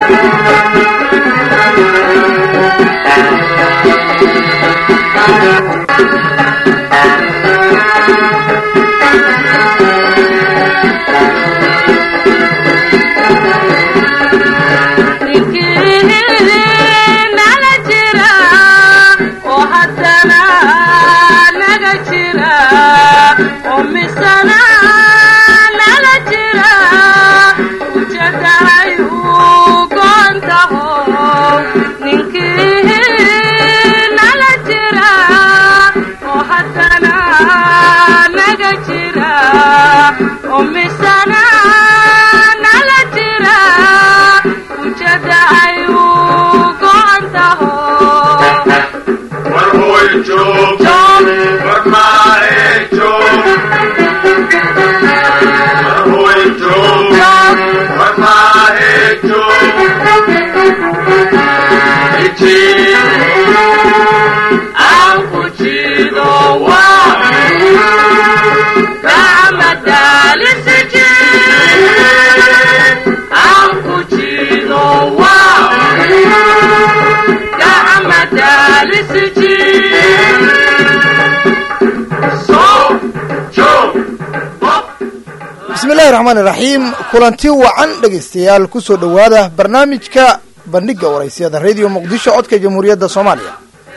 bismillahi raxmaan iraxiim kulanti wacan dhegaystayaal kusoo dhowaada barnaamijka bandhiga waraysyada radio muqdisho codka jamhuuriyadda soomaaliya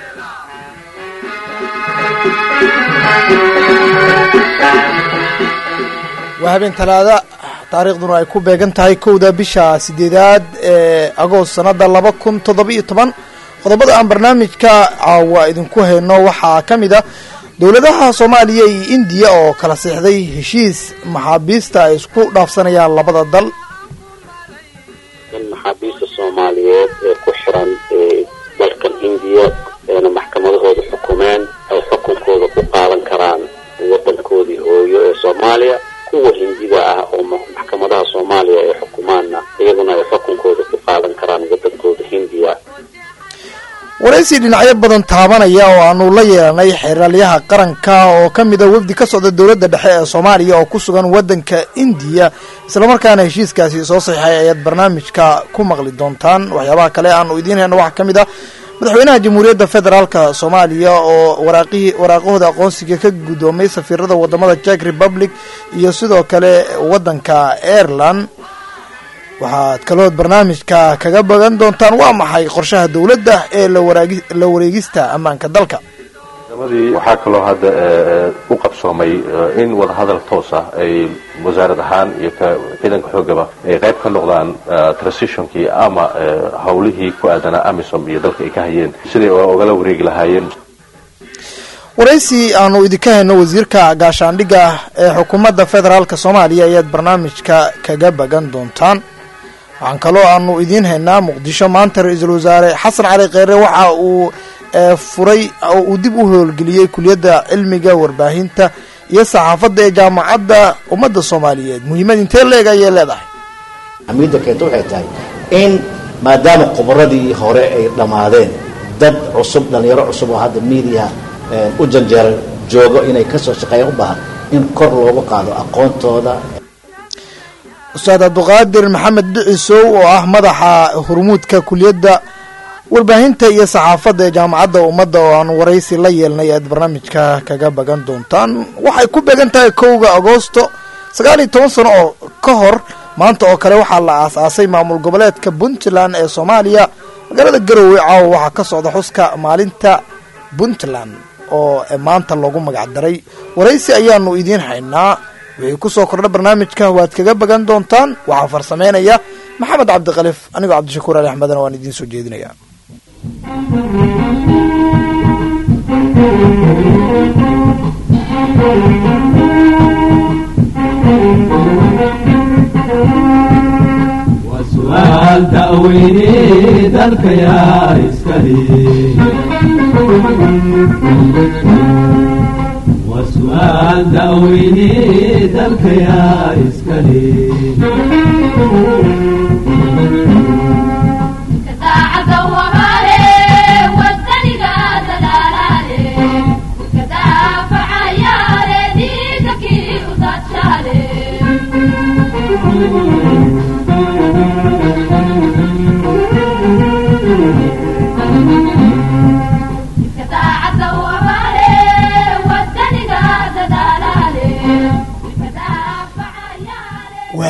waa habeen talaada taariikhduna ay ku beegan tahay kowda bisha sideedaad ee agoost sanada laba kun toddoba-iyo toban qodobada aan barnaamijka caawa idinku hayno waxaa ka mid a dowladaha soomaaliya iyo indiya oo kala seexday heshiis maxaabiista ay isku dhaafsanayaan labada dal in maxaabiista soomaaliyeed ee ku xiran dalkan indiya eena maxkamadahooda xukumeen ay xukunkooda ku qaadan karaan wadankoodii hooyo ee soomaaliya kuwa hindida ah oo maxkamadaha soomaaliya ay xukumaanna iyaguna ay xukunkooda ku qaadan karaan wadankooda hindiya waraysi dhinacyo badan taabanaya oo aanu la yeelanay xeraalyaha qaranka oo ka mid a wafdi ka socda dowladda dhexe ee soomaaliya oo ku sugan waddanka indiya islamarkaana heshiiskaasi soo saxiixay ayaad barnaamijka ku maqli doontaan waxyaabaha kale aanu idiin hayno waxaa ka mid ah madaxweynaha jamhuuriyadda federaalka soomaaliya oo waraaqihii waraaqahooda aqoonsiga ka guddoomay safiirada wadamada jack republic iyo sidoo kale waddanka ireland waxaad kalood barnaamijka kaga bagan doontaan waa maxay qorshaha dowladda ee la wareegista ammaanka dalka madii waxaa kaloo hadda u qabsoomay in wadahadal toos ah ay wasaarad ahaan iyo ciidanka xoogaba ay qayb ka noqdaan transitionkii ama hawlihii ku aadanaa amisom iyo dalka ay ka hayeen siday ogala wareegi lahaayeen waraysi aanu idinka hayno wasiirka gaashaandhigga ee xukuumadda federaalk soomaaliya ayaad barnaamijka kaga bagan doontaan waxaan kaloo aanu idiin haynaa muqdisho maanta ra-iisul wasaare xasan cali kheyre waxa uu furay oo uu dib u howlgeliyey kuliyadda cilmiga warbaahinta iyo saxaafadda ee jaamacadda ummadda soomaaliyeed muhiimad intee leeg ayay leedahay xamiidda keenta waxay tahay in maadaama khubaradii hore ay dhammaadeen dad cusub dhallinyaro cusub oo hadda miidiyaha u janjeera joogo inay kasoo shaqeeyaan u baahan in kor loogu qaado aqoontooda ustaad cabduqaadir maxamed dhicisow oo ah madaxa hurmuudka kuliyadda warbaahinta iyo saxaafadda ee jaamacadda ummadda oo aan waraysi la yeelnay aad barnaamijka kaga bagan doontaan waxay ku beegan tahay kowga agoosto sagaal iyo toban sano oo ka hor maanta oo kale waxaa la aas-aasay maamul goboleedka puntland ee soomaaliya magaalada garowe caawa waxaa ka socda xuska maalinta puntland oo maanta loogu magac daray waraysi ayaanu idiin haynaa wixii kusoo kordha barnaamijka waad kaga bagan doontaan waxaa farsameynaya maxamed cabdikalif anigoo cabdishakuur ali axmedna waan idiin soo jeedinaya wasuaal daweyne dalka yaa iskale wasuaal daweyne dalka yaa iskale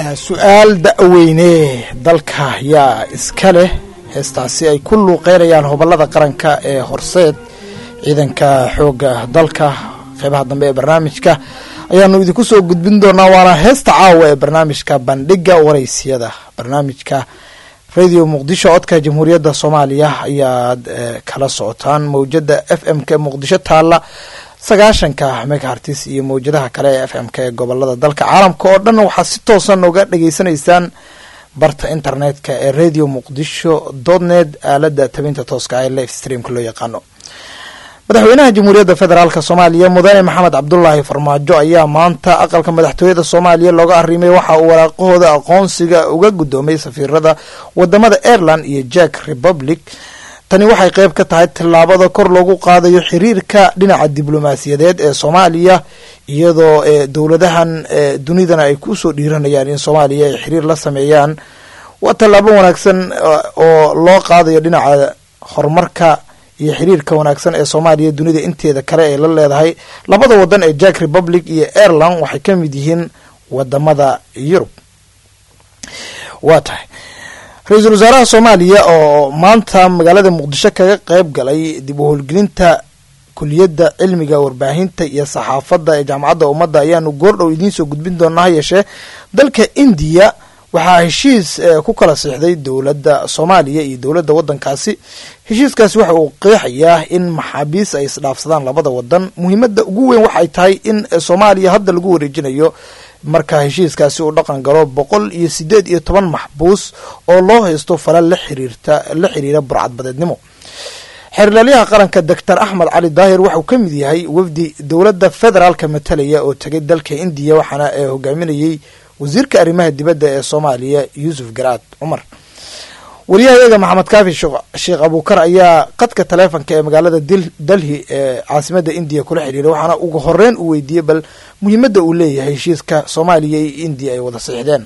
su-aal da-weyne dalka yaa iska leh heestaasi ay ku luuqeynayaan hobolada qaranka ee horseed ciidanka xooga dalka qeybaha dambe ee barnaamijka ayaanu idinku soo gudbin doonaa waana heesta caawa ee barnaamijka bandhiga waraysiyada barnaamijka radio muqdisho codka jamhuuriyadda soomaaliya ayaad kala socotaan mawjada f m k muqdisho taalla sagaashanka megahartis iyo mawjadaha kale ee f m k ee gobolada dalka caalamka oo dhan waxaad si toosan uga dhageysanaysaan barta internetka ee radio muqdisho dotnet aalada tabinta tooska ee live streamka loo yaqaano madaxweynaha jamhuuriyadda federaalk soomaaliya mudane maxamed cabdulaahi farmaajo ayaa maanta aqalka madaxtooyada soomaaliya looga arrimay waxa uu waraaqahooda aqoonsiga uga guddoomay safiirada wadamada ireland iyo jack republic tani waxay qeyb ka tahay tillaabada kor loogu qaadayo xiriirka dhinaca diblomaasiyadeed ee soomaaliya iyadoo dowladahan dunidana ay kusoo dhiiranayaan in soomaaliya ay xiriir la sameeyaan waa tallaabo wanaagsan oo loo qaadayo dhinaca horumarka iyo xiriirka wanaagsan ee soomaaliya dunida inteeda kale ay la leedahay labada wadan ee jack republic iyo ireland waxay ka mid yihiin wadamada yurub waa tahay ra-iisul wasaaraha soomaaliya oo maanta magaalada muqdisho kaga qeyb galay dib u howlgelinta kuliyadda cilmiga warbaahinta iyo saxaafadda ee jaamacadda ummadda ayaanu goordhow idiin soo gudbin doonaa ha yeeshee dalka indiya waxaa heshiis ku kala siixday dowladda soomaaliya iyo dowladda waddankaasi heshiiskaasi waxa uu qeexayaa in maxaabiis ay isdhaafsadaan labada wadan muhiimadda ugu weyn waxay tahay in soomaaliya hadda lagu wareejinayo marka heshiiskaasi uu dhaqan galo boqol iyo sideed iyo toban maxbuus oo loo haysto falal la xiriirta la xiriira burcadbadeednimo xeerlaalyaha qaranka doctor axmed cali daahir waxauu ka mid yahay wafdi dowladda federaalka matalaya oo tegay dalka indiya waxaana hogaaminayay wasiirka arrimaha dibadda ee soomaaliya yuusuf garaad cumar wariyahayaga maxamed kaafi sheekh abuukar ayaa qadka taleefonka ee magaalada delhi ee caasimada indiya kula xiriiray waxaana ugu horeyn uu weydiiyey bal muhiimadda uu leeyahay heshiiska soomaaliya iyo indiya ay wada siixdeen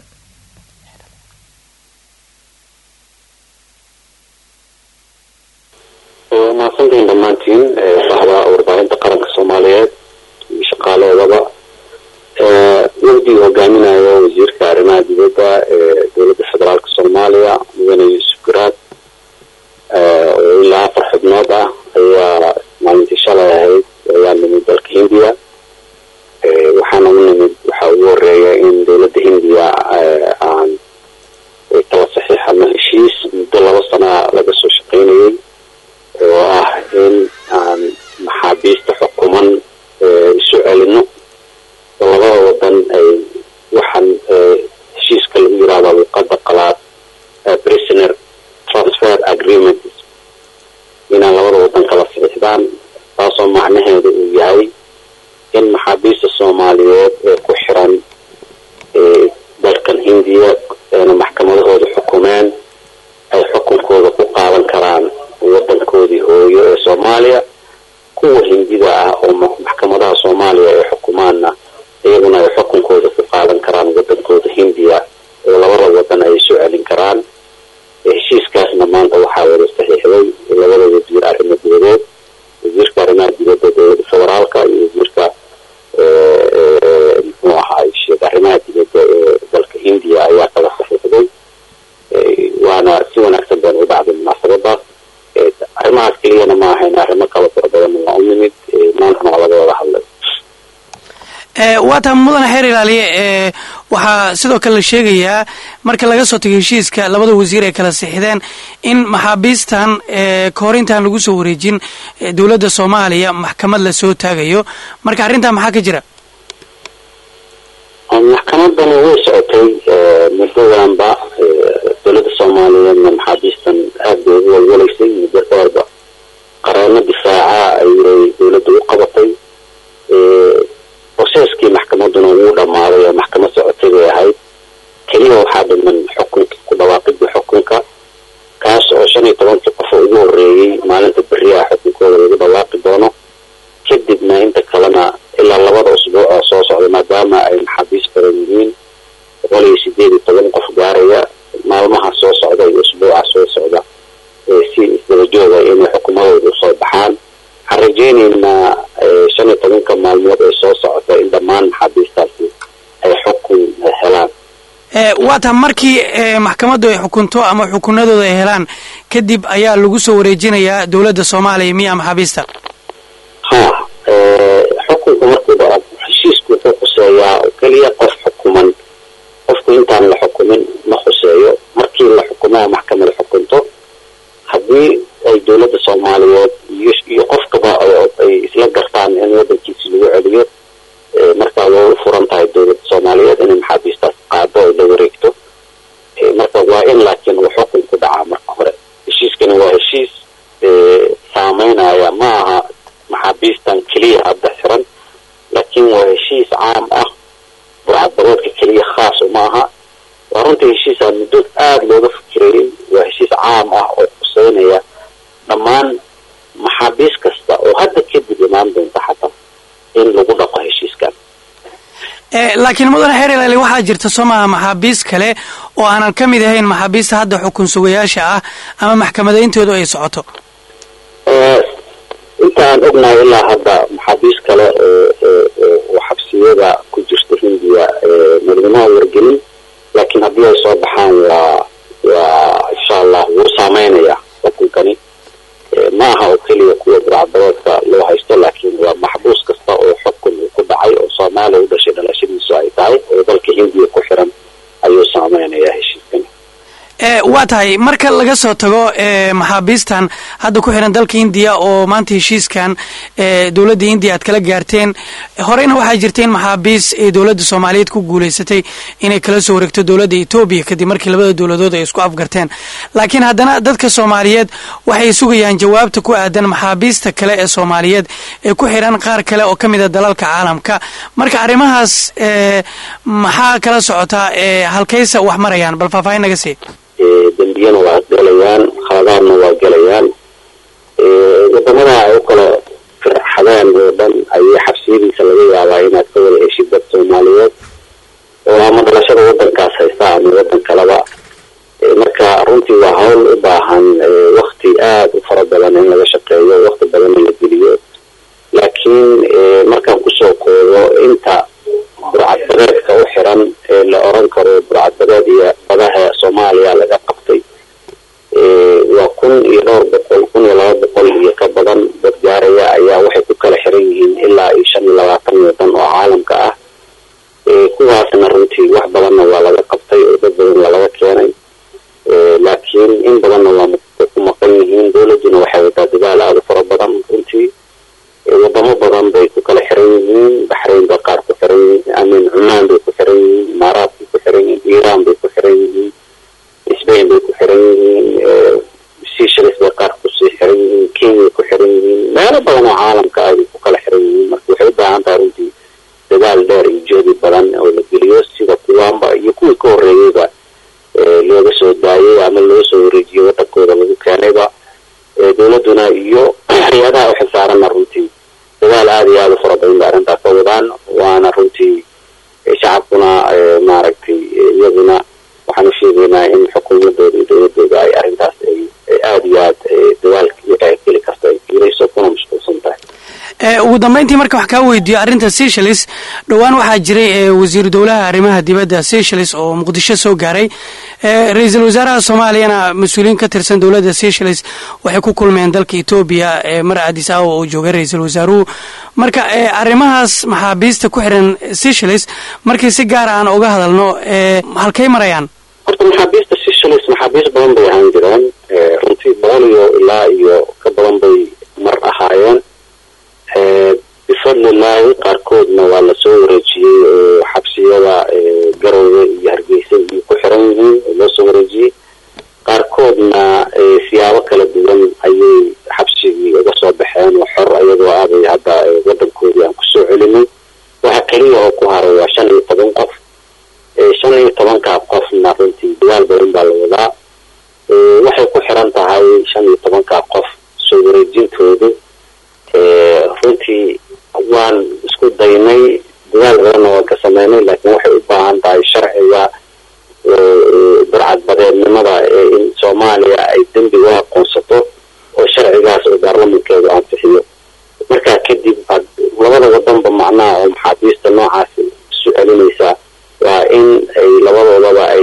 mahadsantiin dhammaantiin bahda warbaahinta qaranka soomaaliyeed iyo shaqaaleedaba wafdiga hogaaminayo wasiirka arrimaha dibadda ee dowladda federaalk soomaaliya mudane yuusuf garaad oo ilaa afar xubnood ah ayaa maalintii shalay ahayd ayaa nimid dalka hindiya waxaana u nimid waxaa ugu horeeya in dowladda hindiya aan kala saxiixano heshiis muddo laba sana laga soo shaqaynayay oo ah in aan maxaabiista xukuman isu celino labada wadan ay waxaan heshiiska lagu yirahdo luqada qalaad prisoner transfer agreement inaan labada wadan kala saxiixdaan taasoo macnaheedu uu yahay in maxaabiista soomaaliyeed ee ku xiran dalkan hindiya eena maxkamadahooda xukumeen ay xukunkooda ku qaadan karaan wadankoodii hooyo ee soomaaliya kuwa hindida ah oo maxkamadaha soomaaliya ay xukumaanna iyaguna ay xukunkooda ku qaadan karaan wadankooda hindiya oo labada wadan ay isu celin karaan heshiiskaasna maanta waxaa wada saxiixday labada wasiir arrimo dibadeed wasiirka arrimaha dibadda dowladda federaalka iyo wasiirka muxuu ahaa sheeg arrimaha dibadda ee dalka hindiya ayaa kala saxiixday waana si wanaagsan bayna u dhacday munaasabadaas arrimahaas keliyana ma ahayn arrimo kala fara badan waa u nimid maantana waa laga wada hadlay waa taa mudane xeer ilaaliye waxaa sidoo kale la sheegayaa marka laga soo tagay heshiiska labada wasiir ay kala sixideen in maxaabiistan kahor intaan lagu soo wareejin dowladda soomaaliya maxkamad lasoo taagayo marka arrintaa maxaa ka jira maxkamadani way socotay muddadanba dowladda soomaaliyeedna maxaabiistan aad bay ugu walwalaysay muddo dheerba qareeno difaaca ayay dowladda u qabatay proseeskii maxkamaduna wuu dhammaaday oo maxkamad socotay bay ahayd keliya waxaa dhiman xukunka ku dhawaaqidda xukunka kaas oo shan iyo tobankii qofa ugu horeeyey maalinta beri ah xukunkooda lagu dhawaaqi doono kadibna inta kalena ilaa labada usbuuc oo soo socda maadaama ay maxaabiis badan yihiin boqol iyo sideed iyo toban qof gaaraya maalmaha soo socda iyo usbuuca soo socda si isdabajooga inay xukumadooda usoo baxaan waxaan rajeyneynaa shan iyo tobanka maalmood ee soo socota in dhammaan maxaabiistaasi ay xukun helaan waa ta markii maxkamaddu ay xukunto ama xukunadooda ay helaan kadib ayaa lagu soo wareejinayaa dowladda soomaaliya miya maxaabiista ha xukunka markuu dhaco heshiisku wuxuu khuseeyaa oo keliya qof xukuman qofku intaan la xukumin ma khuseeyo markii la xukumo oo maxkamada xukunto haddii ay dowladda soomaaliyeed iyo iyo qofkaba ay isla gartaan in wadankiisi lagu celiyo marka way u furan tahay dowladda soomaaliyeed inay maxaabiistaas qaado ay la wareegto marka waa in laakiin uu xukun ku dhacaa marka hore heshiiskani waa heshiis saameynaya ma aha maxaabiistan keliya hadda xiran laakiin waa heshiis caam ah burcadbadeedka keliya khaas uma aha waa runtii heshiisa muddo aada looga fikirayay waa heshiis caam ah oo khuseynaya dhammaan maxaabiis kasta oo hadda kadib imaan doonta xataa in lagu dhaqo heshiiskan laakiin mudane xeer ilaali waxaa jirta soo maaha maxaabiis kale oo aanan ka mid ahayn maxaabiista hadda xukun sugayaasha ah ama maxkamadayntoodu ay socoto inta aan ognahay ilaa hadda maxaabiis kale oo xabsiyada ku jirta hindiya madaxweynaha wargelin laakiin haddii ay soo baxaan waa waa insha allah wuu saameynaya xukunkani ma aha oo keliya kuwa burcadbadeedka loo haysto laakiin waa maxbuus kasta oo xukun uu ku dhacay oo soomaaliya u dhashay dhalashadiisu ay tahay oo dalka hindiya ku xiran ayuu saameynayaa heshiiskani waa tahay marka laga soo tago maxaabiistan hadda ku xiran dalka indiya oo maanta heshiiskan dowladda indiya aad kala gaarteen horeyna waxaa jirta in maxaabiis ay dowladda soomaaliyeed ku guuleysatay inay kala soo wareegto dowladda etoobiya kadib markii labada dowladood ay isku afgarteen laakiin haddana dadka soomaaliyeed waxay sugayaan jawaabta ku aadan maxaabiista kale ee soomaaliyeed ee ku xiran qaar kale oo ka mid a dalalka caalamka marka arrimahaas maxaa kala socotaa halkaysa wax marayaan bal faahfaahin naga sii dembiyana waa galayaan khaladaadna waa gelayaan wadamada ay u kala firxadeen oo dhan ayay xabsiyadiisa laga yaabaa inaad ka wada heshid dad soomaaliyeed oo ama dhalashada wadankaas haysta ama wadan kaleba marka runtii waa hawl u baahan wakti aada u fara badan in laga shaqeeyo wakti badan in la geliyo laakiin markaan kusoo koobo inta burcadbadeedka u xiran ee la oran karo burcadbadeed iyo badaha soomaaliya laga qabtay waa kun iyo dhowr boqol kun iyo laba boqol iyo ka badan dad gaaraya ayaa waxay ku kala xiran yihiin ilaa iyo shan iyo labaatan wadan oo caalamka ah kuwaasna runtii wax badanna waa laga qabtay oo dad badan waa laga keenay laakiin in badanna waa ku maqan yihiin dowladduna waxay wadaa dadaal aada u fara badan runtii wadamo badan bay ku kala xiran yihiin baxrayn bay qaar ku xiran yihiin amin cumaan bay ku xiran yihiin imaaraat bay ku xiran yihiin iiraan bay ku xiran yihiin sbain bay ku xiran yihiin seychelles bay qaar kusii xiran yihiin kenya ku xiran yihiin meelo badan oo caalamka ah bay ku kala xiran yihiin marka waxay u baahan tahay runtii dadaal dheer iyo joodi badan oo la geliyo sida kuwaanba iyo kuwii ka horreeyeyba looga soo daayay ama loo soo wareejiyey wadankooda lagu keenayba dowladduna iyo hay-adaha u xilsaarana runtii dadaal aada iyo aada u fara badan ba arrintaas ka wadaan waana runtii shacabkuna maaragtay iyaguna waxaan u sheegaynaa in xukuumadooda iyo dowladooda ay arrintaas ay aada iyo aad dadaalka iyo geli karto ay fiirayso kuna mashquulsan tahay ugu dambeyntii marka wax kaa weydiiyo arrinta seychelles dhowaan waxaa jiray wasiiru dowlaha arrimaha dibadda seychelles oo muqdisho soo gaaray ra-iisul wasaaraha soomaaliyana mas-uuliyiin ka tirsan dowladda seychelles waxay ku kulmeen dalka etoobiya mar adis awa oo joogay ra-iisul wasaaruhu marka arrimahaas maxaabiista ku xiran seychelles markii si gaara aan uga hadalno halkay marayaan horta maxaabiista seychelles maxaabiis badan bay ahaan jireen runtii boqol iyo ilaa iyo ka badan bay mar ahaayeen bifadlilaahi qaarkoodna waa lasoo wareejiyey oo xabsiyada garowe iyo hargeysa iyo ku xiran yihiin oo loo soo wareejiyey qaarkoodna siyaabo kala duwan ayay xabsigii uga soo baxeen oo xor ayagoo aaday hadda wadankoodii aan kusoo celinay waxa keliya oo ku haray waa shan iyo toban qof shan iyo tobankaa qofna runtii dadaal badan baa la wadaa waxay ku xiran tahay shan iyo tobankaa qof soo wareejintoodu runtii waan isku daynay dadaal badanna waan ka sameynay laakiin waxay u baahan tahay sharciga burcadbadeednimada ee in soomaaliya ay dembi u aqoonsato oo sharcigaas oo baarlamankeedu ansixiyo markaa kadib aad labada wadanba macnaha oo maxaabiista noocaasi isu celinaysaa waa in ay labadoodaba ay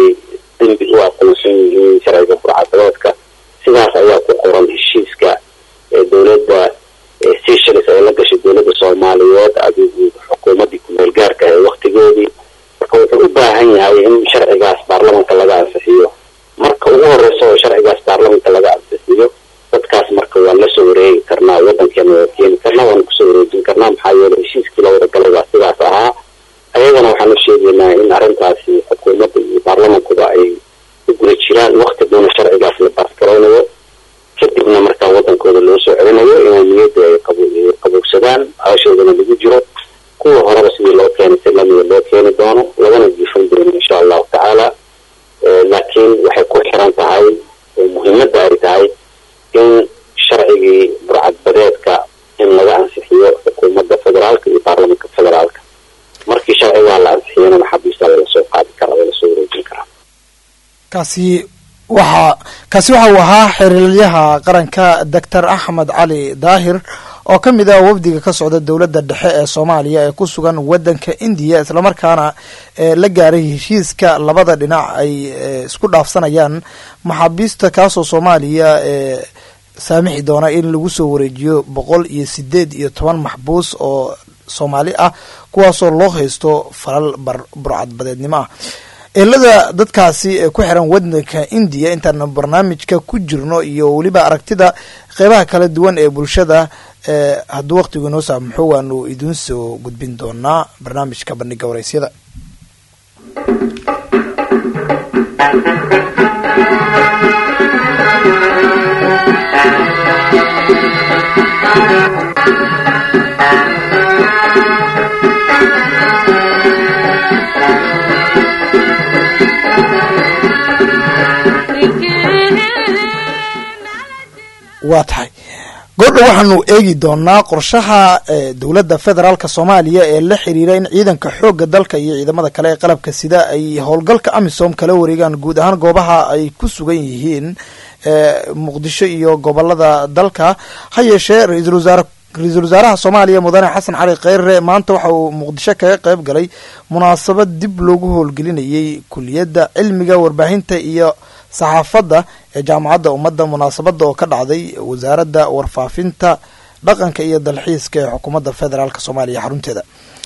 kaasi waxaa kaasi waxa uu ahaa xiriiryaha qaranka doctor axmed cali daahir oo ka mid ah wafdiga ka socda dowladda dhexe ee soomaaliya ee ku sugan waddanka indiya islamarkaana la gaaray heshiiska labada dhinac ay isku dhaafsanayaan maxaabiista kaasoo soomaaliya ee saamixi doona in lagu soo wareejiyo boqol iyo sideed iyo toban maxbuus oo soomaali ah kuwaasoo loo haysto falal burcadbadeednimo ah eelada dadkaasi ee ku xiran waddanka indiya intaan barnaamijka ku jirno iyo weliba aragtida qeybaha kala duwan ee bulshada ee hadduu waqtigu inoo saamaxo waanu idiin soo gudbin doonaa barnaamijka bandhiga wareysyada waa tahay goordha waxaanu eegi doonaa qorshaha dowladda federaalk soomaaliya ee la xiriira in ciidanka xoogga dalka iyo ciidamada kale ee qalabka sida ay howlgalka amisom kala wareegaan guud ahaan goobaha ay ku sugan yihiin muqdisho iyo gobolada dalka ha yeeshee ra-iisul wasaare ra-iisul wasaaraha soomaaliya mudane xasan cali kheyre maanta waxa uu muqdisho kaga qeyb galay munaasabad dib loogu howlgelinayay kuliyadda cilmiga warbaahinta iyo saxaafadda ee jaamacadda ummadda munaasabadda oo ka dhacday wasaaradda warfaafinta dhaqanka iyo dalxiiska ee xukuumadda federaalk soomaaliya xarunteeda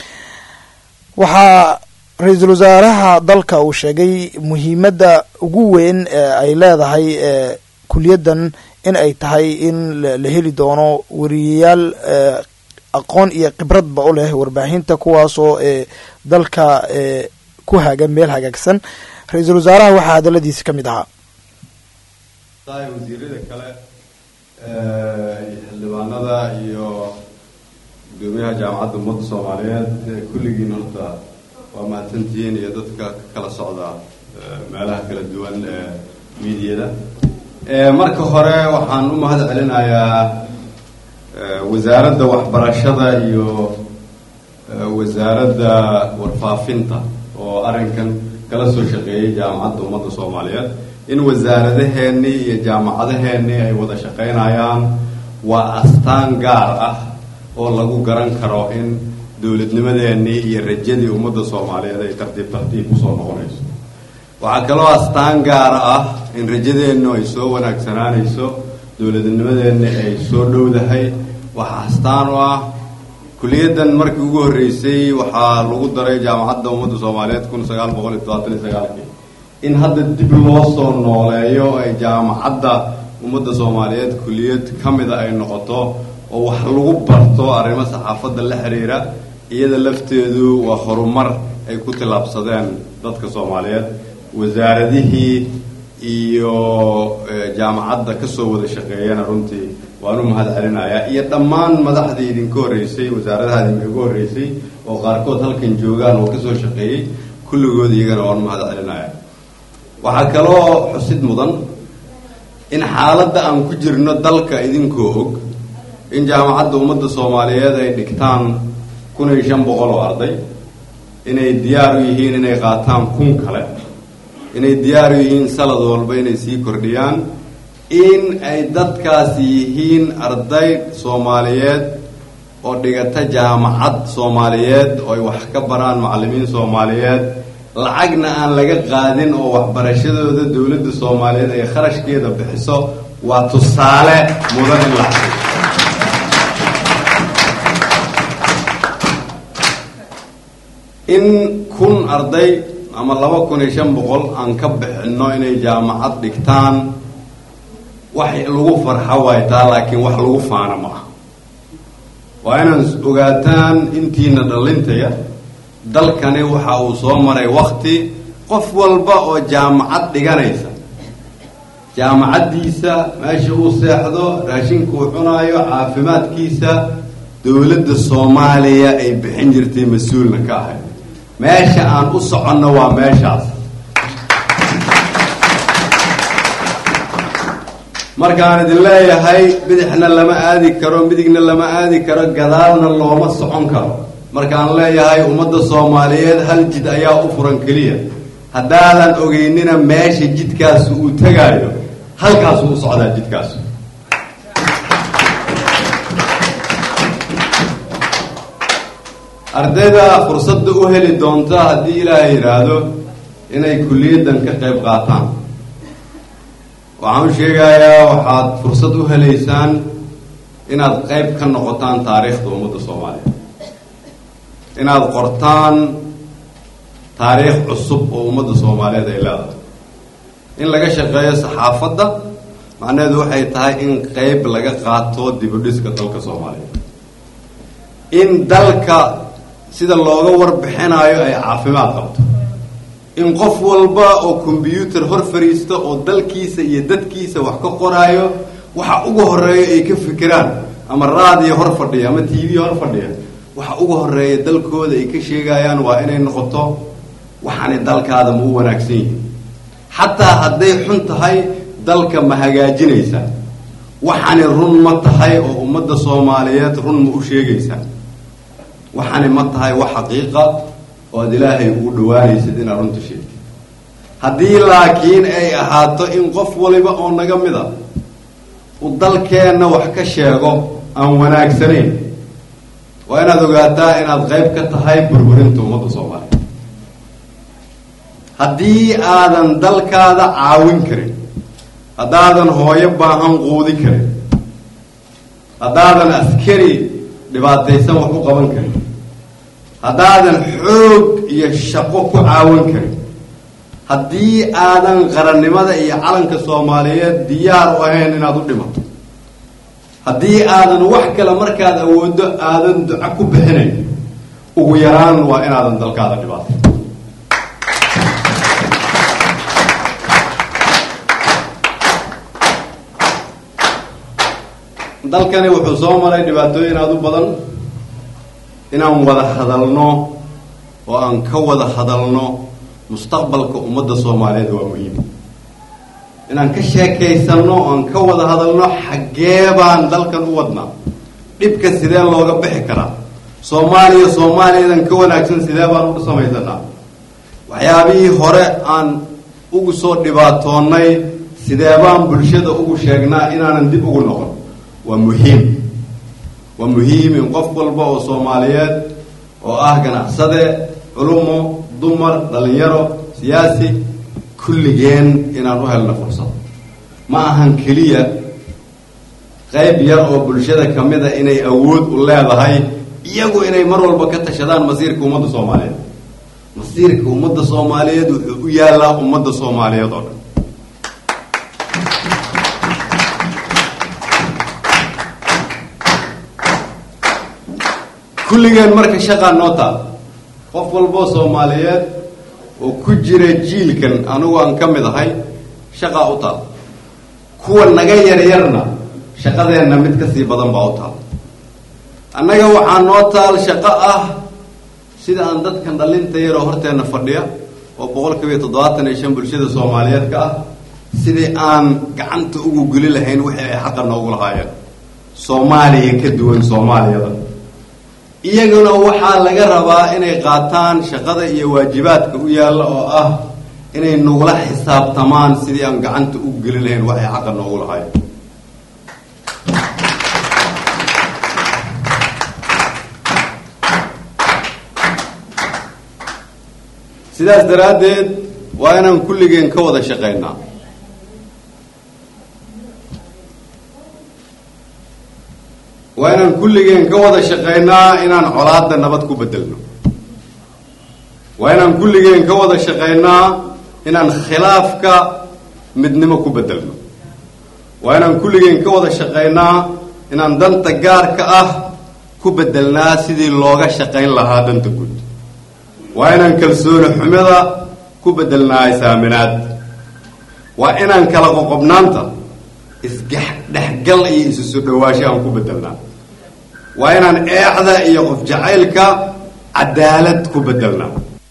waxaa ra-iisul wasaaraha dalka uu sheegay muhiimadda ugu weyn ee ay leedahay ee kuliyaddan in ay tahay in la heli doono wariyayaal aqoon iyo khibradba u leh warbaahinta kuwaasoo ee dalka ee ku haga meel hagaagsan ra-iisul wasaaraha waxaa hadaladiisi ka mid ahaa wasiirada kale xildhibaanada iyo gudoomiyaha jaamacadda ummadda soomaaliyeed kulligiin horta waa mahadsantihiin iyo dadka ka kala socda meelaha kala duwan ee miidiyada marka hore waxaan u mahad celinayaa wasaaradda waxbarashada iyo wasaaradda warfaafinta oo arrinkan kala soo shaqeeyay jaamacadda ummadda soomaaliyeed in wasaaradaheennii iyo jaamacadaheennii ay wada shaqaynayaan waa astaan gaar ah oo lagu garan karo in dowladnimadeennii iyo rajadii ummadda soomaaliyeed ay tartiib tartiib usoo noqonayso waxaa kaloo astaan gaara ah in rajadeennu ay soo wanaagsanaanayso dowladnimadeenni ay soo dhowdahay waxaa astaan u ah kuliyaddan markii ugu horreysay waxaa lagu daray jaamacadda ummadda soomaaliyeed kun sagaal boqol iyo todobaatan iyo sagaalkii in hadda dib loo soo nooleeyo ay jaamacadda ummadda soomaaliyeed kuliyad ka mida ay noqoto oo wax lagu barto arrimo saxaafadda la xiriira iyada lafteedu waa horumar ay ku tillaabsadeen dadka soomaaliyeed wasaaradihii iyo jaamacadda kasoo wada shaqeeyana runtii waan u mahad celinayaa iyo dhammaan madaxdii idinka horreysay wasaaradaha idinkaga horreysay oo qaarkood halkan joogaan oo kasoo shaqeeyey kulligood iyagana waan u mahad celinayaa waxaa kaloo xusid mudan in xaaladda aan ku jirno dalka idinkoo og in jaamacadda ummadda soomaaliyeed ay dhigtaan kun iyo shan boqol oo arday inay diyaar u yihiin inay qaataan kun kale inay diyaar u yihiin sanad walba inay sii kordhiyaan in ay dadkaasi yihiin arday soomaaliyeed oo dhigata jaamacad soomaaliyeed oo ay wax ka baraan macallimiin soomaaliyeed lacagna aan laga qaadin oo waxbarashadooda dowladda soomaaliyeed ay kharashkeeda bixiso waa tusaale mudan in la xasuusto in kun arday ama laba kun iyo shan boqol aan ka bixinno inay jaamacad dhigtaan wax lagu farxa waay taa laakiin wax lagu faana ma ah waa inaan ogaataan intiina dhalintaya dalkani waxa uu soo maray wakti qof walba oo jaamacad dhiganaysa jaamacaddiisa meesha uu seexdo raashinka uu cunaayo caafimaadkiisa dowladda soomaaliya ay bixin jirtay mas-uulna ka ahay meesha aan u soconno waa meeshaas markaan idin leeyahay bidixna lama aadi karo midigna lama aadi karo gadaalna looma socon karo markaan leeyahay ummadda soomaaliyeed hal jid ayaa u furan keliya haddaadan ogeynina meesha jidkaasu uu tegaayo halkaasuu u socdaa jidkaasu ardayda fursadda u heli doonta haddii ilaahay yidhaahdo inay kulliyaddan ka qayb qaataan waxaan u sheegayaa waxaad fursad u helaysaan inaad qayb ka noqotaan taariikhda ummadda soomaaliya inaad qortaan taariikh cusub oo ummadda soomaaliyeed ay leedahay in laga shaqeeyo saxaafadda macnaheedu waxay tahay in qayb laga qaato dibudhiska dalka soomaaliya in dalka sida looga warbixinayo ay caafimaad qabto in qof walba oo kombyuutar hor fadhiista oo dalkiisa iyo dadkiisa wax ka qoraayo waxa ugu horeeya ay ka fikiraan ama raadiyo hor fadhiya ama t v hor fadhiya waxa ugu horeeya dalkooda ay ka sheegayaan waa inay noqoto waxaanay dalkaada ma u wanaagsan yihin xataa hadday xun tahay dalka ma hagaajinaysa waxaani run ma tahay oo ummadda soomaaliyeed run ma u sheegaysaa waxaani ma tahay wax xaqiiqa oo ad ilaahay ugu dhawaanaysid inaad runta sheegtid haddii laakiin ay ahaato in qof waliba oo naga mid a uu dalkeenna wax ka sheego aan wanaagsanayn waa inaad ogaataa inaad qayb ka tahay burburinta ummadda soomaaliya haddii aadan dalkaada caawin karin haddaadan hooyo baahan quudi karin haddaadan askari dhibaataysan wax u qaban karin haddaadan xoog iyo shaqo ku caawin karin haddii aadan qarannimada iyo calanka soomaaliyeed diyaar u ahayn inaad u dhimato haddii aadan wax kale markaad awooddo aadan duco ku bixinayn ugu yaraan waa inaadan dalkaada dhibaatay dalkani wuxuu soo maray dhibaatooyin aada u badan inaan wada hadalno oo aan ka wada hadalno mustaqbalka ummadda soomaaliyeed waa muhiim inaan ka sheekaysanno oo aan ka wada hadalno xaggee baan dalkan u wadnaa dhibka sidee looga bixi karaa soomaaliya soomaaliyadan ka wanaagsan sidee baan u samaysanaa waxyaabihii hore aan ugu soo dhibaatoonnay sidee baan bulshada ugu sheegnaa inaanan dib ugu noqon waa muhiim waa muhiim in qof walba oo soomaaliyeed oo ah ganacsade culumo dumar dhalinyaro siyaasi kulligeen inaan u helno fursad ma ahan keliya qayb yar oo bulshada ka mid a inay awood u leedahay iyagu inay mar walba ka tashadaan masiirka ummadda soomaaliyeed masiirka ummadda soomaaliyeed wuxuu u yaallaa ummadda soomaaliyeed oo dhan kulligeen marka shaqaa noo taal qof walboo soomaaliyeed oo ku jira jiilkan anigu aan ka mid ahay shaqaa u taal kuwa naga yaryarna shaqadeenna mid ka sii badan baa u taal annaga waxaa noo taal shaqo ah sida aan dadkan dhalinta yaroo horteenna fadhiya oo boqol kiiba iyo toddobaatan iyo shan bulshada soomaaliyeed ka ah sidii aan gacanta ugu geli lahayn wixii ay xaqa noogu lahaayeen soomaaliya ka duwan soomaaliyada iyaguna waxaa laga rabaa inay qaataan shaqada iyo waajibaadka u yaalla oo ah inay nagula xisaabtamaan sidii aan gacanta ugu geli lahayn waxay xaqa noogu lahaayeen sidaas daraaddeed waa inaan kulligeen ka wada shaqaynaa waa inaan kulligeen ka wada shaqaynaa inaan colaadda nabad ku bedelno waa inaan kulligeen ka wada shaqaynaa inaan khilaafka midnimo ku bedelno waa inaan kulligeen ka wada shaqaynaa inaan danta gaarka ah ku bedelnaa sidii looga shaqayn lahaa danta guud waa inaan kalsooni xumida ku bedelnaa isaaminaad waa inaan kala qoqobnaanta isdhexgal iyo isu soo dhawaasho aan ku bedelnaa waa inaan eexda iyo qof jacaylka cadaalad ku bedelnaa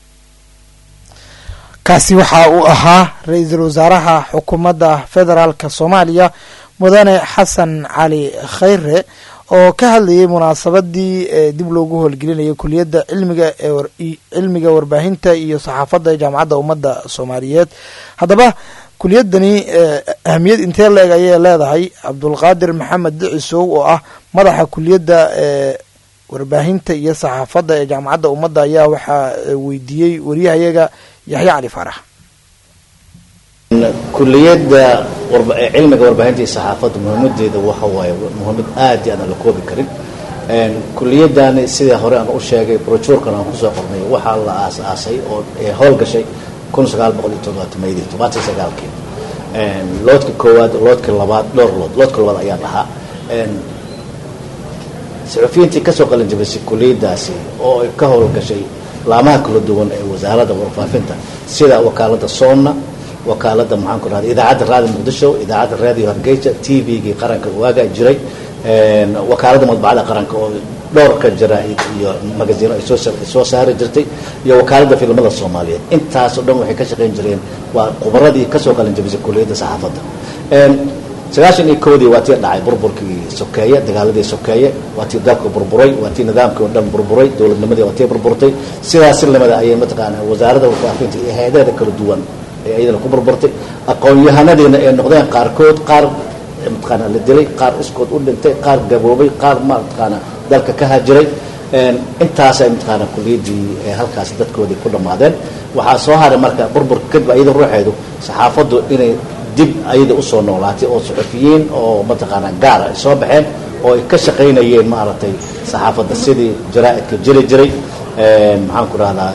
kaasi waxa uu ahaa ra-iisul wasaaraha xukuumadda federaalk soomaaliya mudane xasan cali khayre oo ka hadlayay munaasabadii ee dib loogu howlgelinayay kuliyadda cilmiga ee war- i- cilmiga warbaahinta iyo saxaafadda ee jaamacadda ummadda soomaaliyeed haddaba kuliyadani ee ahamiyad intee la-eg ayay leedahay cabdulqaadir maxamed dicisow oo ah madaxa kuliyadda ee warbaahinta iyo saxaafadda ee jaamacadda ummadda ayaa waxaa eh, weydiiyey wariyahayaga yaxya cali faarax kuliyadda warba- ee cilmiga warbaahinta iyo saxaafadda muhiimadeeda waxa waaye muhiimad aad iyo aan la koobi karin Een, kuliyadani sidii hore aan u sheegay brojuurkan aan kusoo qornay waxaa la aas-aasay oo ee howlgashay kun sagaal boqol iyo todobaatameyadii todobaatan iyo sagaalkii Een, loodka koowaad loodka labaad dhowr lood loodka labaad ayaa dhahaa Een, saxufiyiintii kasoo qalin jabisay kuliyadaasi oo ay ka howlgashay laamaha kala duwan ee wasaaradda warfaafinta sida wakaalada soonna wakaalada maxaanku rahda idaacadda raadi muqdisho idaacadda raadiyo hargeysa t v-gii qaranka waagaa jiray Een, wakaalada madbacada qaranka oo dhowrka jaraa'id iyo magaziino ay soo sa- ay soo saari jirtay iyo wakaalada filimada soomaaliyeed intaas oo dhan waxay ka shaqayn jireen waa khubaradii kasoo qalin jabisay kuliyadda saxaafadda Een, sagaashan iyo kowdii waa tii dhacay burburkii sokeeye dagaaladii sokeeye waa tii dalka burburay waa tii nidaamkii oo dhan burburay dowladnimadii waa tii burburtay sidaas si lamida ayay mataqaana wasaaradda warfaafinta iyo hay-adaheeda kala duwan ee iyadana ku burburtay aqoon-yahanadiina ay noqdeen qaarkood qaar mataqaana la dilay qaar iskood u dhintay qaar gaboobay qaar ma mataqaana dalka ka hajiray Een, intaasay mataqaana kuliyaddii ee halkaas dadkoodii ku dhammaadeen waxaa soo haray marka burburka kadib iyada ruuxeedu saxaafaddu inay dib ayada usoo noolaatay oo suxufiyiin oo mataqaana gaara ay soo baxeen oo ay ka shaqaynayeen maaragtay saxaafadda sidii jaraa'idka jiri jiray Een, maxaan ku rahdaa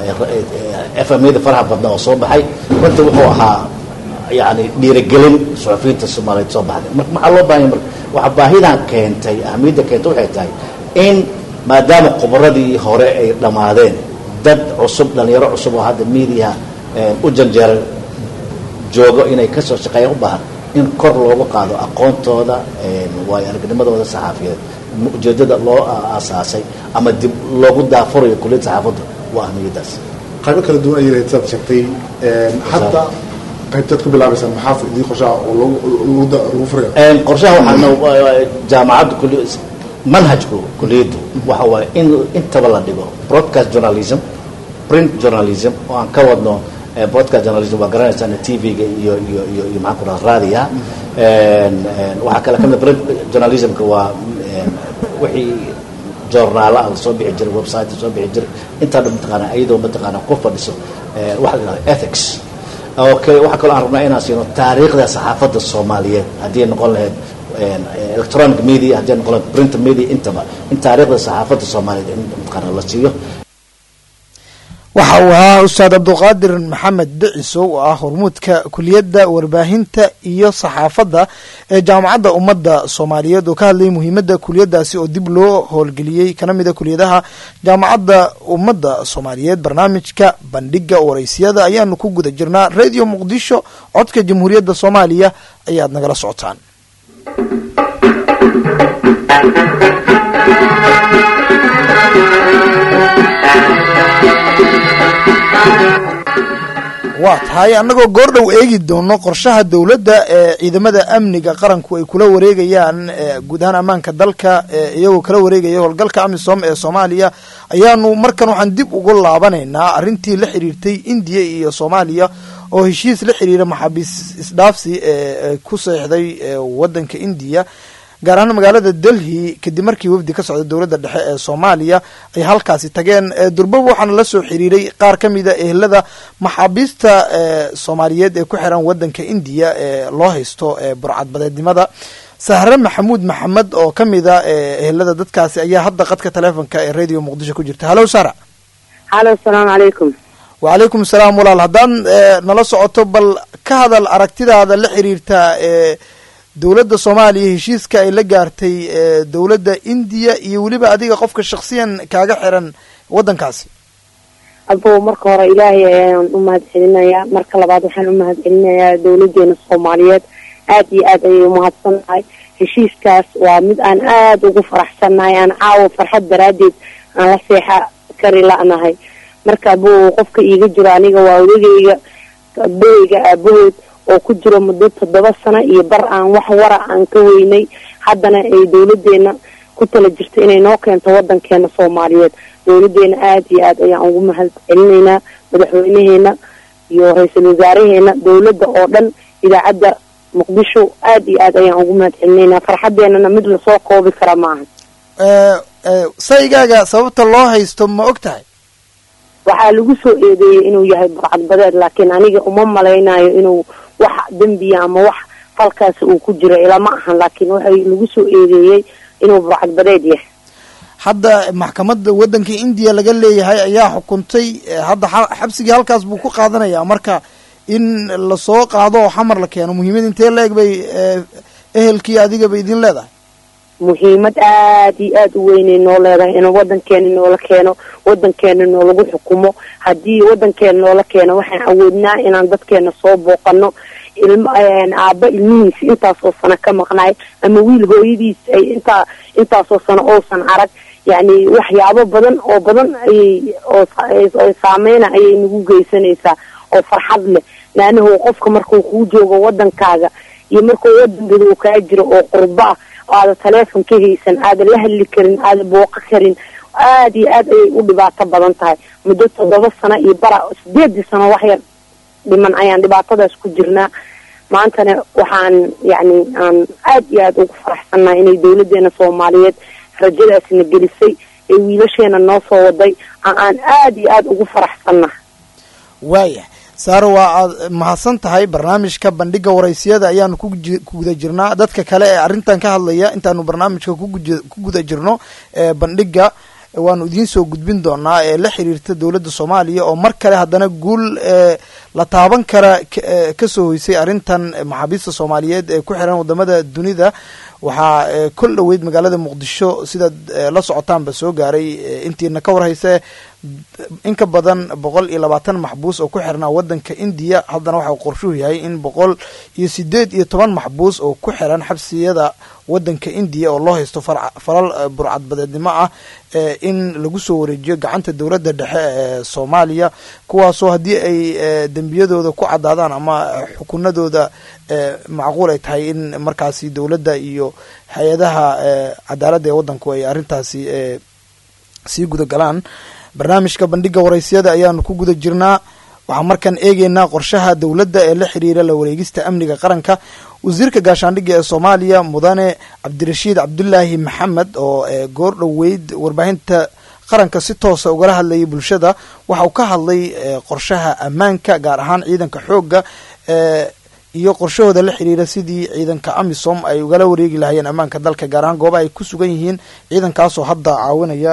fmyada faraha badna oo soo baxay runtii wuxuu ahaa yani dhiirigelin suxufiyiinta soomaaliyeed soo baxday marka maxaa loo baahanya marka waxa baahidan keentay ahamiyadda keentay waxay tahay in maadaama khubaradii hore ay dhammaadeen dad cusub dhalinyaro cusub oo hadda media u janjeera joogo inay kasoo shaqeeyaan u baahan in kor loogu qaado aqoontooda waayo aragnimadooda saxaafiyeed ujeedada loo aasaasay ama dib loogu daafurayo kuliyadda saxaafadda waa ahmiyadaas qaybo kala duwan ayay saad sheegtay hadda qaybteed ku bilaabaysaa maxaa idii qorshaha oo lagu lagu furayo qorshaha waxaana jaamacadda kuli manhajku kuliyaddu waxa waaye in intaba la dhigo broadcast journalism print journalism oo aan ka wadno broadcast journalism waa garanaysaan tv-ga iyo iyo iyo iyo maxaan ku dhaha raadiga waxaa kale kamid print journalismka waa wixii joornaala la soo bixi jiray website soo bixi jiray intaa dhan mataqaana iyadoo mataqaana ku fadhiso waxa la yidhahda ethics okay waxaa kaloo aan rabnaa inaan siino taariikhda saxaafadda soomaaliyeed haddii noqon lahayd electronic media haddii noqon lahayd print media intaba in taariikhda saxaafadda soomaaliyeed in mataqaana la siiyo waxa uu ahaa ustaad cabduqaadir maxamed dhicisow oo ah hormuudka kuliyadda warbaahinta iyo saxaafadda ee jaamacadda ummadda soomaaliyeed oo ka hadlayay muhiimadda kuliyadaasi oo dib loo howlgeliyey kana mid a kuliyadaha jaamacadda ummadda soomaaliyeed barnaamijka bandhiga waraysiyada ayaanu ku guda jirnaa radio muqdisho codka jamhuuriyadda soomaaliya ayaad nagala socotaan waa tahay annagoo goordhow eegi doono qorshaha dowladda ee ciidamada amniga qaranku ay kula wareegayaan guud ahaan ammaanka dalka iyagoo kala wareegaya howlgalka amisom ee soomaaliya ayaanu markan waxaan dib ugu laabanaynaa arrintii la xiriirtay indiya iyo soomaaliya oo heshiis la xiriira maxaabiis isdhaafsi ee ku seexday wadanka indiya gaar ahaan magaalada delhi kadib markii wafdi ka socda dowladda dhexe ee soomaaliya ay halkaasi tageen durbaba waxaana la soo xiriiray qaar ka mida ehelada maxaabiista soomaaliyeed ee ku xiran wadanka indiya ee loo haysto burcadbadeednimada sahre maxamuud maxamed oo ka mida ehelada dadkaasi ayaa hadda qadka taleefonka ee radio muqdisho ku jirta hallo sara halo asalaamu calaykum wacalaykum salaam walaal haddaan nala socoto bal ka hadal aragtidaada la xiriirta dowladda soomaaliya heshiiska ay la gaartay dowladda indiya iyo weliba adiga qofka shaksiyan kaaga xiran waddankaasi abo marka hore ilaahay ayaan u mahad celinayaa marka labaad waxaan u mahad celinayaa dowladeena soomaaliyeed aad iyo aad ayay umahadsan tahay heshiiskaas waa mid aan aada ugu faraxsannahay aan caawo farxad daraaddeed aan la seexa kari la-nahay marka abo qofka iiga jiro aniga waa odagayga abaheyga aabahood oo ku jiro muddo toddoba sano iyo bar aan wax wara aan ka weynay haddana ay dowladeena ku tala jirta inay noo keento wadankeena soomaaliyeed dowladeena aada iyo aad ayaan ugu mahad celinaynaa madaxweynaheena iyo ra-iisul wasaaraheena dowladda oo dhan idaacadda muqdisho aada iyo aad ayaan ugu mahad celinaynaa farxadeenana mid lasoo koobi kara maaha saygaaga sababta loo haysto ma og tahay waxaa lagu soo eedeeyey inuu yahay burcadbadeed laakiin aniga uma malaynayo inuu wax dembiya ama wax falkaasi uu ku jiro ilama ahan laakiin waxay lagu soo eedeeyey inuu burcadbadeed yahay hadda maxkamadda waddanka indiya laga leeyahay ayaa xukuntay hadda xabsigii halkaas buu ku qaadanayaa marka in lasoo qaado oo xamar la keeno muhiimad intee la eg bay ehelkii adiga bay idin leedahay muhiimad aada iyo aada u weynay noo leedahay in wadankeena noola keeno wadankeena noolagu xukumo haddii wadankeena noola keeno waxaan awoodnaa inaan dadkeena soo booqano ilma aaba ilmihiisa intaasoo sano ka maqnaay ama wiil hooyadiis ay intaa intaasoo sano ousan arag yacni waxyaabo badan oo badan ayay oo saameyna ayay nagu geysanaysaa oo farxad leh laanahu qofka markuu kuu joogo wadankaaga iyo markuu wadankada uu kaa jiro oo qurbo ah aada taleefon ka haysan aada la hadli karin aada booqo karin aada iyo aad ayay u dhibaato badan tahay muddo toddoba sano iyo bara sideedii sano waxyar dhiman ayaan dhibaatadaas ku jirnaa maantana waxaan yacni aan aada iyo aada ugu faraxsannahay inay dowladeena soomaaliyeed rajadaasna gelisay ee wiilasheena noo soo waday aan aada iyo aada ugu faraxsannahay waaya saaro waa aad mahadsan tahay barnaamijka bandhiga waraysiyada ayaanu ku guda jirnaa dadka kale ee arrintan ka hadlaya intaanu barnaamijka ku guda jirno ee bandhiga waanu idiin soo gudbin doonaa ee la xiriirta dowladda soomaaliya oo mar kale haddana guul la taaban kara kasoo hoysay arrintan maxaabiista soomaaliyeed ee ku xiran wadamada dunida waxaa kol dhoweyd magaalada muqdisho sidaad la socotaanba soo gaaray intiina ka warhayse in ka badan boqol iyo labaatan maxbuus oo ku xirnaa wadanka indiya haddana waxa uu qorshuhu yahay in boqol iyo sideed iyo toban maxbuus oo ku xiran xabsiyada wadanka indiya oo loo haysto falal burcadbadeednimo ah in lagu soo wareejiyo gacanta dowladda dhexe ee soomaaliya kuwaasoo haddii ay dembiyadooda ku caddaadaan ama xukunadooda macquul ay tahay in markaasi dowladda iyo hay-adaha cadaaladda ee waddanku ay arrintaasi sii guda galaan barnaamijka bandhiga waraysyada ayaanu ku guda jirnaa waxaan markaan eegeynaa qorshaha dowladda ee la xiriira la wareegista amniga qaranka wasiirka gaashaandhigga ee soomaaliya mudane cabdirashiid cabdulaahi maxamed oo goor dhoweyd warbaahinta qaranka si toosa ugala hadlayay bulshada waxa uu ka hadlay qorshaha ammaanka gaar ahaan ciidanka xoogga iyo qorshahooda la xiriira sidii ciidanka amisom ay ugala wareegi lahayeen ammaanka dalka gaar ahaan goobaha ay ku sugan yihiin ciidankaasoo hadda caawinaya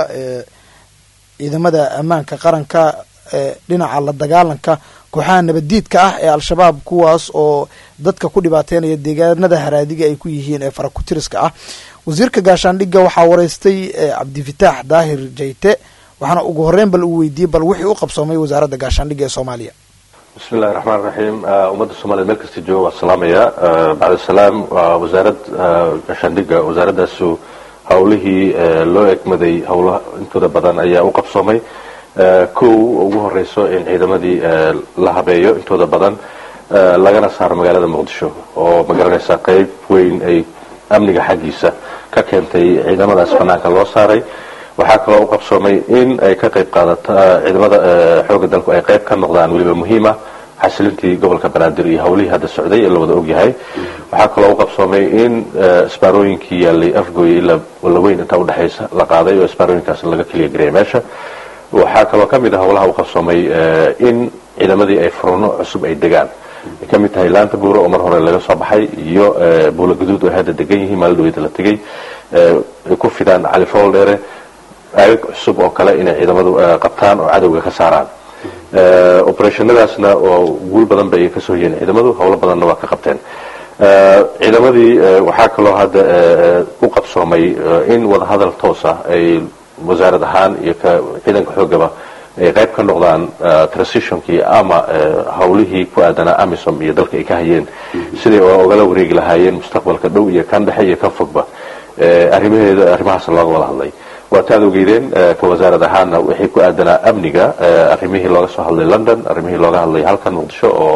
ciidamada ammaanka qaranka dhinaca la dagaalanka kooxaha nabaddiidka ah ee al-shabaab kuwaas oo dadka ku dhibaateynaya deegaanada haraadiga ay ku yihiin ee farakutiriska ah wasiirka gaashaandhigga waxaa wareystay cabdifitaax daahir jayte waxaana ugu horreyn bal uu weydiiyey bal wixii u qabsoomay wasaaradda gaashaandhigga ee soomaaliya bismi illahi raxmaan raxiim ummadda soomaliya meel kasta jooga waa salaamaya bacdisalaam waa wasaarad gaashaandhigga wasaaradaasu howlihii loo egmaday howlaha intooda badan ayaa u qabsoomay kow ugu horeyso in ciidamadii la habeeyo intooda badan lagana saaro magaalada muqdisho oo magaranaysa qeyb weyn ay amniga xaggiisa ka keentay ciidamadaas banaanka loo saaray waxaa kaloo u qabsoomay in ay ka qayb qaadata ciidamada xooga dalku ay qayb ka noqdaan weliba muhiima xasilintii gobolka banaadir iyo howlihii hadda socday ee la wada ogyahay waxaa kaloo u qabsoomay in isbaarooyinkii yaalay afgooya ilaa walaweyn intaa udhexaysa la qaaday oo isbaarooyinkaas laga keliya gareeyay meesha waxaa kaloo ka mid ah howlaha u qabsoomay in ciidamadii ay furuno cusub ay degaan ay ka mid tahay laanta buuro oo mar hore laga soo baxay iyo buula guduud oo hadda degan yihiin maalin dhaweyda la tegay ay ku fidaan cali fool dheere aagag cusub oo kale inay ciidamadu qabtaan oo cadowga ka saaraan operationadaasna oo guul badan bay kasoo hoyeen ciidamadu howlo badanna waa ka qabteen ciidamadii waxaa kaloo hadda u qabsoomay in wadahadal toos ah ay wasaarad ahaan iyo ciidanka xoogaba ay qayb ka noqdaan transitionkii ama howlihii ku aadanaa amisom iyo dalka ay ka hayeen siday ogala wareegi lahaayeen mustaqbalka dhow iyo kan dhexe iyo kan fogba arrimaheeda arrimahaas looga wada hadlay waata ad ogeydeen ka wasaarad ahaana wixii ku aadanaa amniga arrimihii looga soo hadlay london arrimihii looga hadlay halkan muqdisho oo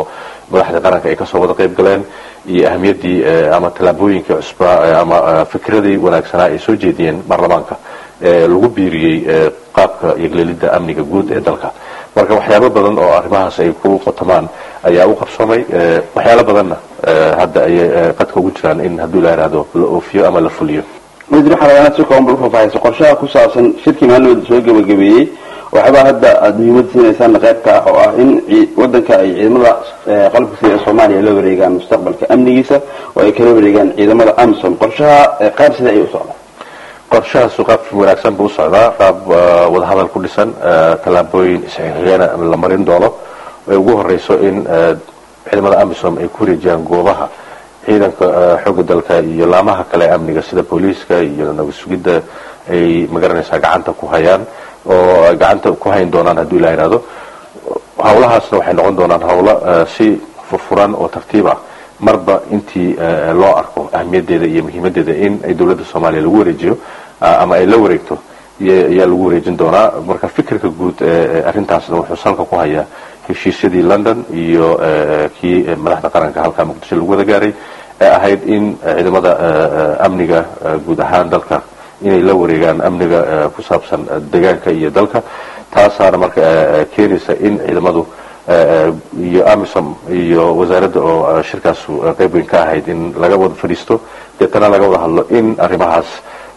madaxda qaranka ay kasoo wada qayb galeen iyo ahamiyaddii ama tallaabooyinkii cusbaa ama fikradii wanaagsanaa ay soo jeediyeen baarlamaanka lagu biiriyey qaabka yegleelidda amniga guud ee dalka marka waxyaabo badan oo arrimahaas ay ku qotamaan ayaa u qabsoomay waxyaalo badanna hadda ayay qadka ugu jiraan in hadduu la yidhaahdo la oofiyo ama la fuliyo wasiir waxaa rabaa inaad si kooban bal u faahfaahayso qorshaha ku saabsan shirkii maalmooda soo gebagabeeyey waxyaabaa hadda aada muhiimad siinaysaan qaybka ah oo ah in wadanka ay ciidamada qalabka sida ee soomaaliya la wareegaan mustaqbalka amnigiisa oo ay kala wareegaan ciidamada amsom qorshaha qaab sida ayay u socdaa qorshahaasu qaab wanaagsan buu u socdaa qaab wadahadal ku dhisan tallaabooyin isxigxigana la marin doono ay ugu horeyso in ciidamada amisom ay ku wareejiyaan goobaha ciidanka xooga dalka iyo laamaha kale ee amniga sida booliiska iyo nabad sugidda ay magaranaysaa gacanta ku hayaan oo ay gacanta ku hayn doonaan hadduu ilaa yidhahdo hawlahaasna waxay noqon doonaan hawlo si furfuran oo tartiib ah marba intii loo arko ahamiyadeeda iyo muhiimadeeda in ay dowladda soomaaliya lagu wareejiyo ama ay la wareegto ayaa lagu wareejin doonaa marka fikirka guud ee arrintaasna wuxuu salka ku hayaa heshiisyadii london iyo kii madaxda qaranka halkaa muqdisho lagu wada gaaray ee ahayd in ciidamada amniga guud ahaan dalka inay la wareegaan amniga ku saabsan deegaanka iyo dalka taasaana marka keenaysa in ciidamadu iyo amisom iyo wasaaradda oo shirkaas qayb weyn ka ahayd in laga wada fadhiisto deetana laga wada hadlo in arrimahaas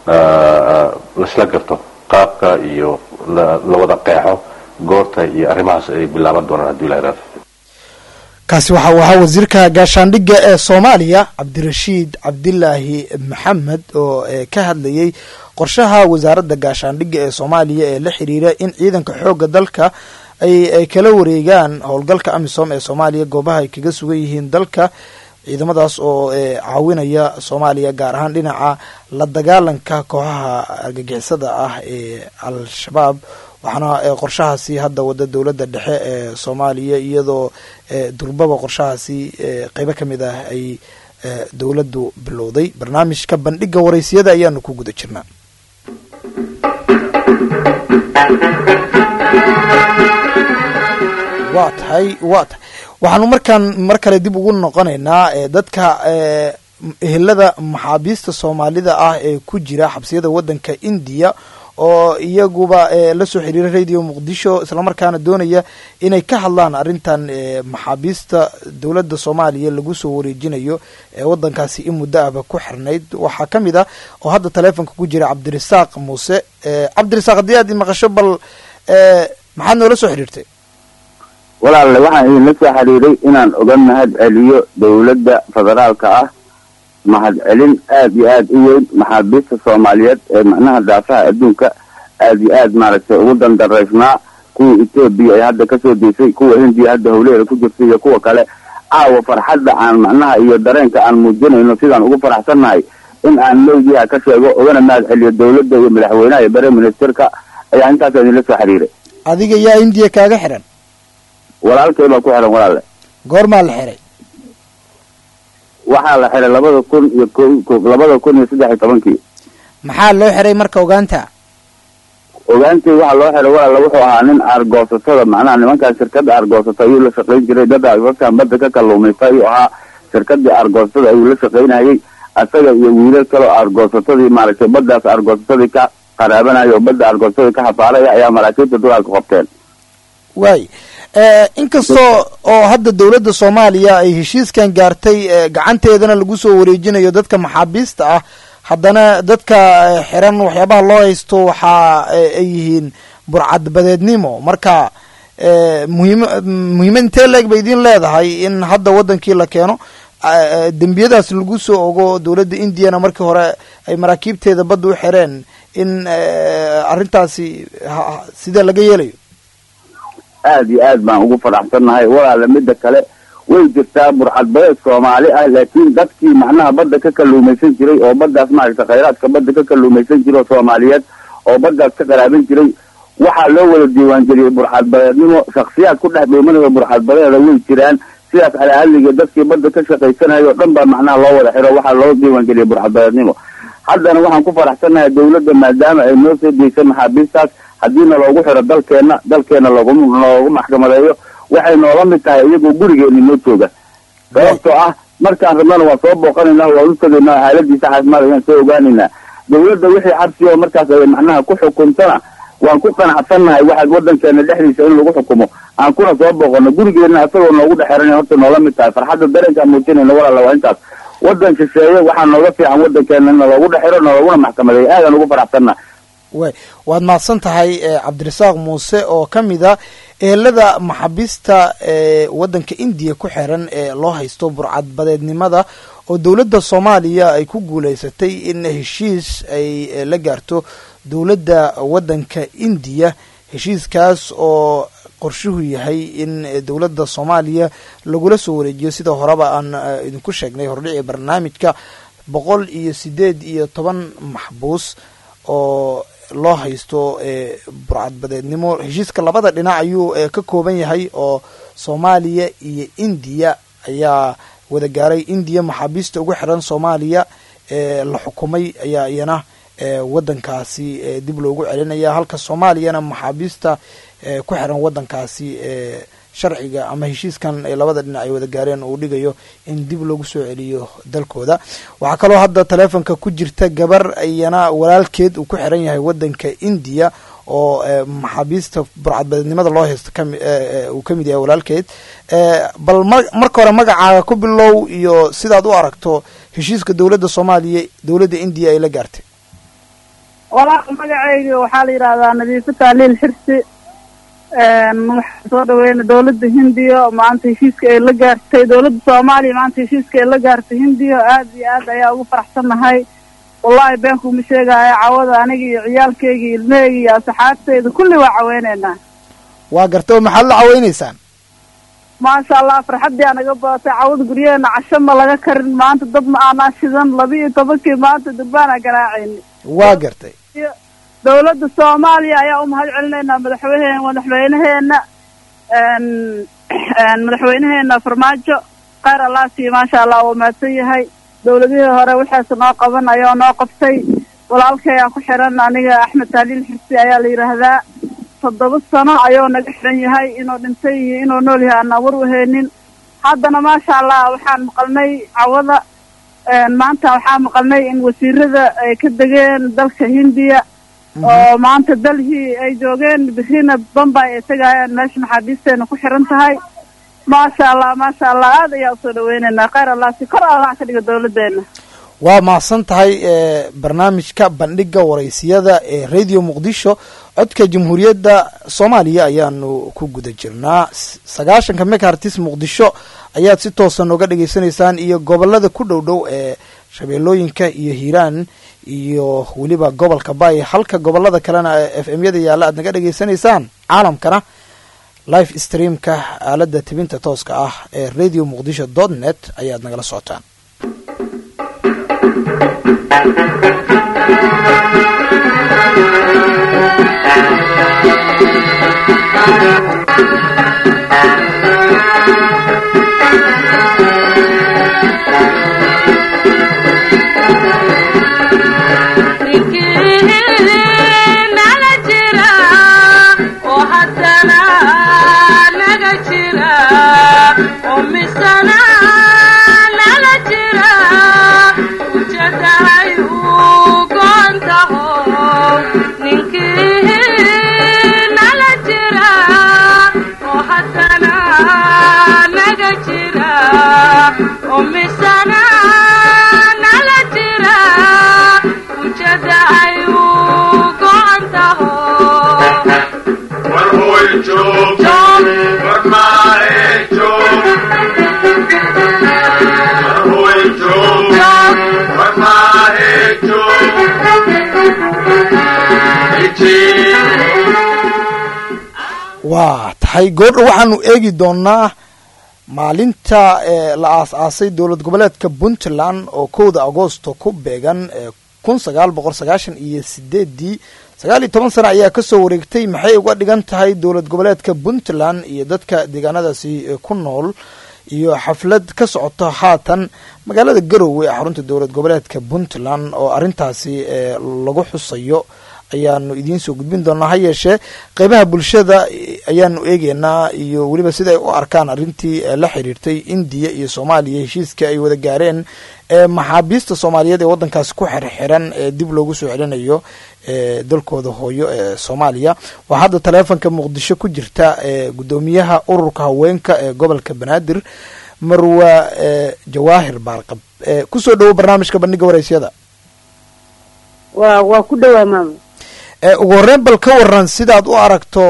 laisla garto qaabka iyo la wada qeexo goorta iyo arrimahaas ay bilaaban doonaan haddii la yidhahdo kaasi waxa uu ahaa wasiirka gaashaandhigga ee soomaaliya cabdirashiid cabdilaahi maxamed oo ka hadlayey qorshaha wasaaradda gaashaandhigga ee soomaaliya ee la xiriira in ciidanka xoogga dalka ay kala wareegaan howlgalka amisom ee soomaaliya goobaha ay kaga sugan yihiin dalka ciidamadaas oo caawinaya soomaaliya gaar ahaan dhinaca la dagaalanka kooxaha argagixisada ah ee al-shabaab waxaana qorshahaasi hadda wada dowladda dhexe ee soomaaliya iyadoo durbaba qorshahaasi qeybo ka mid ah ay dowladdu bilowday barnaamijka bandhiga waraysiyada ayaanu ku guda jirnaa waa tahay waa tahay waxaanu markaan mar kale dib ugu noqonaynaa dadka ehelada maxaabiista soomaalida ah ee ku jira xabsiyada waddanka indiya oo iyaguba la soo xiriira radio muqdisho islamarkaana doonaya inay ka hadlaan arrintan maxaabiista dowladda soomaaliya lagu soo wareejinayo ee waddankaasi in muddo ahba ku xirnayd waxaa ka mid ah oo hadda taleefonka ku jira cabdirasaaq muuse cabdirasaaq haddii aad maqasho bal maxaad noola soo xiriirtay walaalle waxaan idinla soo xiriiray inaan oga mahad celiyo dowladda federaalka ah mahad celin aada iyo aada u weyn maxaabiista soomaaliyeed ee macnaha daafaha adduunka aada iyo aad maaragtay ugu dandaraysnaa kuwa etoobiya ay hadda kasoo deysay kuwa hindiya hadda howleeda ku jirtay iyo kuwa kale caawa farxadda aan macnaha iyo dareenka aan muujinayno sidaan ugu faraxsannahay in aan lowgiha ka sheego ogana mahad celiyo dowladda iyo madaxweynaha iyo bare ministerka ayaa intaas idinla soo xiriiray adiga yaa indiya kaaga xiran walaalkay baa ku xiran walaalle goormaa la xiray waxaa la xiray labada kun iyo ko labada kun iyo saddex iyo tobankii maxaa loo xiray marka ogaanta ogaantii waxaa loo xiray walaalla wuxuu ahaa nin aargoosatada macnaha nimankaan shirkadda aargoosata ayuu la shaqayn jiray dad dadkan badda ka kalluumaysta ayuu ahaa shirkadii aargoosatada ayuu la shaqaynayay isaga iyo wiilal kaleo aargoosatadii maaragtay baddaas aargoosatadii ka qaraabanaya oo badda aargoosatadii ka hafaaraya ayaa maraakiibta dulaalka qabteen waay inkastoo oo hadda dowladda soomaaliya ay heshiiskan gaartay gacanteedana lagu soo wareejinayo dadka maxaabiista ah haddana dadka xiran waxyaabaha loo haysto waxa ay yihiin burcadbadeednimo marka muhiim muhiimad intee leeg bay idin leedahay in hadda waddankii la keeno dembiyadaas lagu soo ogo dowladda indiyana markii hore ay maraakiibteeda badda u xireen in arrintaasi sidee laga yeelayo aada iyo aad baan ugu faraxsannahay walaala midda kale way jirtaa burcadbadeed soomaali ah laakiin dadkii macnaha badda ka kalluumaysan jiray oo baddaas maaragta khayraadka badda ka kalluumaysan jiray oo soomaaliyeed oo baddaas ka qaraabin jiray waxaa loo wada diiwaangeliyey burcadbadeednimo shaksiyaad ku dhex dhuumanaya burcadbadeeda way jiraan sidaas alahadliga dadkii badda ka shaqaysanayo o dhan baa macnaha loo wada xiro waxaa loo diiwaangeliyey burcadbadeednimo haddana waxaan ku faraxsannahay dowladda maadaama ay noo soo deysay maxaabiistaas haddiina loogu xiro dalkeenna dalkeenna loogu loogu maxkamadeeyo waxay noola mid tahay iyagoo gurigeeni noo jooga sababtoo ah markaan rabnana waan soo booqanaynaa waan u tegaynaa xaaladiisa caafimaad ayaan soo ogaanaynaa dawladda wixii xabsi oo markaas ay macnaha ku xukuntana waan ku qanacsannahay waxaad waddankeena dhexdiisa in lagu xukumo aan kuna soo booqano gurigeenna asagoo noogu dhexeran horta noola mid tahay farxadda dareenkaan muujinayna walaala waa intaas waddan shisheeye waxaa nooga fiican waddankeena in loogu dhexiro nooguna maxkamadeeyo aadaan ugu faraxsannahay way waad mahadsan tahay cabdirasaaq muuse oo ka mid a ehelada maxaabiista ee waddanka indiya ku xiran ee loo haysto burcadbadeednimada oo dowladda soomaaliya ay ku guulaysatay in heshiis ay la gaarto dowladda waddanka indiya heshiiskaas oo qorshuhu yahay in dowladda soomaaliya lagula soo wareejiyo sida horeba aan idinku sheegnay hordhici barnaamijka boqol iyo sideed iyo toban maxbuus oo loo haysto burcadbadeednimo heshiiska labada dhinac ayuu ka kooban yahay oo soomaaliya iyo indiya ayaa wada gaaray indiya maxaabiista ugu xiran soomaaliya ee la xukumay ayaa iyana waddankaasi dib loogu celinaya halka soomaaliyana maxaabiista ku xiran waddankaasi sharciga ama heshiiskan labada dhinac ay wada gaareen uu dhigayo in dib loogu soo celiyo dalkooda waxaa kaloo hadda taleefonka ku jirta gabar iyana walaalkeed uu ku xiran yahay waddanka indiya oo maxaabiista burcadbadeednimada loo haysto uu ka mid yahay walaalkeed bal marka hore magacaaga ku bilow iyo sidaad u aragto heshiiska dowladda soomaaliya dowladda indiya ay la gaartay walaal magacayga waxaa la yidhahdaa nadiifo taaliil xirsi waxaan soo dhaweyna dawladda hindiya maanta heshiiska ay la gaartay dawladda soomaaliya maanta heshiiska ay la gaartay hindiya aad iyo aad ayaa ugu faraxsannahay wallahi beenkuma sheegaayo cawada aniga iyo ciyaalkayga iyo ilmaheyga iyo asxaabteyda kulli waa caweyneynaa waa garta oo maxaad la caweyneysaan maasha allah farxaddii aa naga badatay cawada guryaheena casho ma laga karin maanta dad ma aanaa shidan laba iyo tobankii maanta durbaana garaacayni waa gartay dawladda soomaaliya ayaa u mahad celinaynaa madaxweyne madaxweynaheena madaxweynaheena farmaajo kheyr allah sii maasha allah uu mahadsan yahay dawladihii hore waxaase noo qaban ayoo noo qabtay walaalkayaa ku xiran aniga axmed taaliil xirsi ayaa la yidhaahdaa toddoba sano ayuu naga xiran yahay inuu dhintay iyo inuu nool yahay aanaan war waheynin haddana maasha allah waxaan maqalnay cawada maanta waxaan maqalnay in wasiirada ay ka degeen dalka hindiya oo maanta dalhii ay joogeen birina bambay ay tegayaan meesha maxaabiisteena ku xiran tahay maasha allah maasha allah aad ayaa usoo dhaweyneynaa kheyr allah si kor allah ka dhiga dawladeena waa mahadsan tahay barnaamijka bandhiga waraysiyada ee radio muqdisho codka jamhuuriyadda soomaaliya ayaanu ku guda jirnaa sagaashanka megahartis muqdisho ayaad si toosa nooga dhagaysanaysaan iyo gobolada ku dhow dhow ee shabeellooyinka iyo hiiraan iyo weliba gobolka bay halka gobolada kalena f m yada yaalla aad naga dhegaysanaysaan caalamkana live streamka aaladda tibinta tooska ah ee radio muqdisho dot net ayaad nagala socotaan waa tahay goordha waxaanu eegi doonaa maalinta la aas-aasay dowlad goboleedka puntland oo kowda agoosto ku beegan kun sagaal boqol sagaashan iyo sideedii sagaal iyo toban sano ayaa kasoo wareegtay maxay uga dhigan tahay dowlad goboleedka puntland iyo dadka deegaanadaasi ku nool iyo xaflad ka socoto haatan magaalada garowe ee xarunta dowlad goboleedka puntland oo arrintaasi lagu xusayo ayaanu idiin soo gudbin doonaa ha yeeshee qeybaha bulshada ayaanu eegeynaa iyo weliba sida ay u arkaan arrintii la xiriirtay indiya iyo soomaaliya heshiiska ay wada gaareen ee maxaabiista soomaaliyeed ee waddankaasi ku xirxiran ee dib loogu soo celinayo ee dalkooda hooyo ee soomaaliya waa hadda taleefonka muqdisho ku jirta ee guddoomiyaha ururka haweenka ee gobolka banaadir marwa jawaahir baarqab kusoo dhowo barnaamijka bandhiga waraysyada waa waa ku dhowaa maama ugu horreyn bal ka waran sidaad u aragto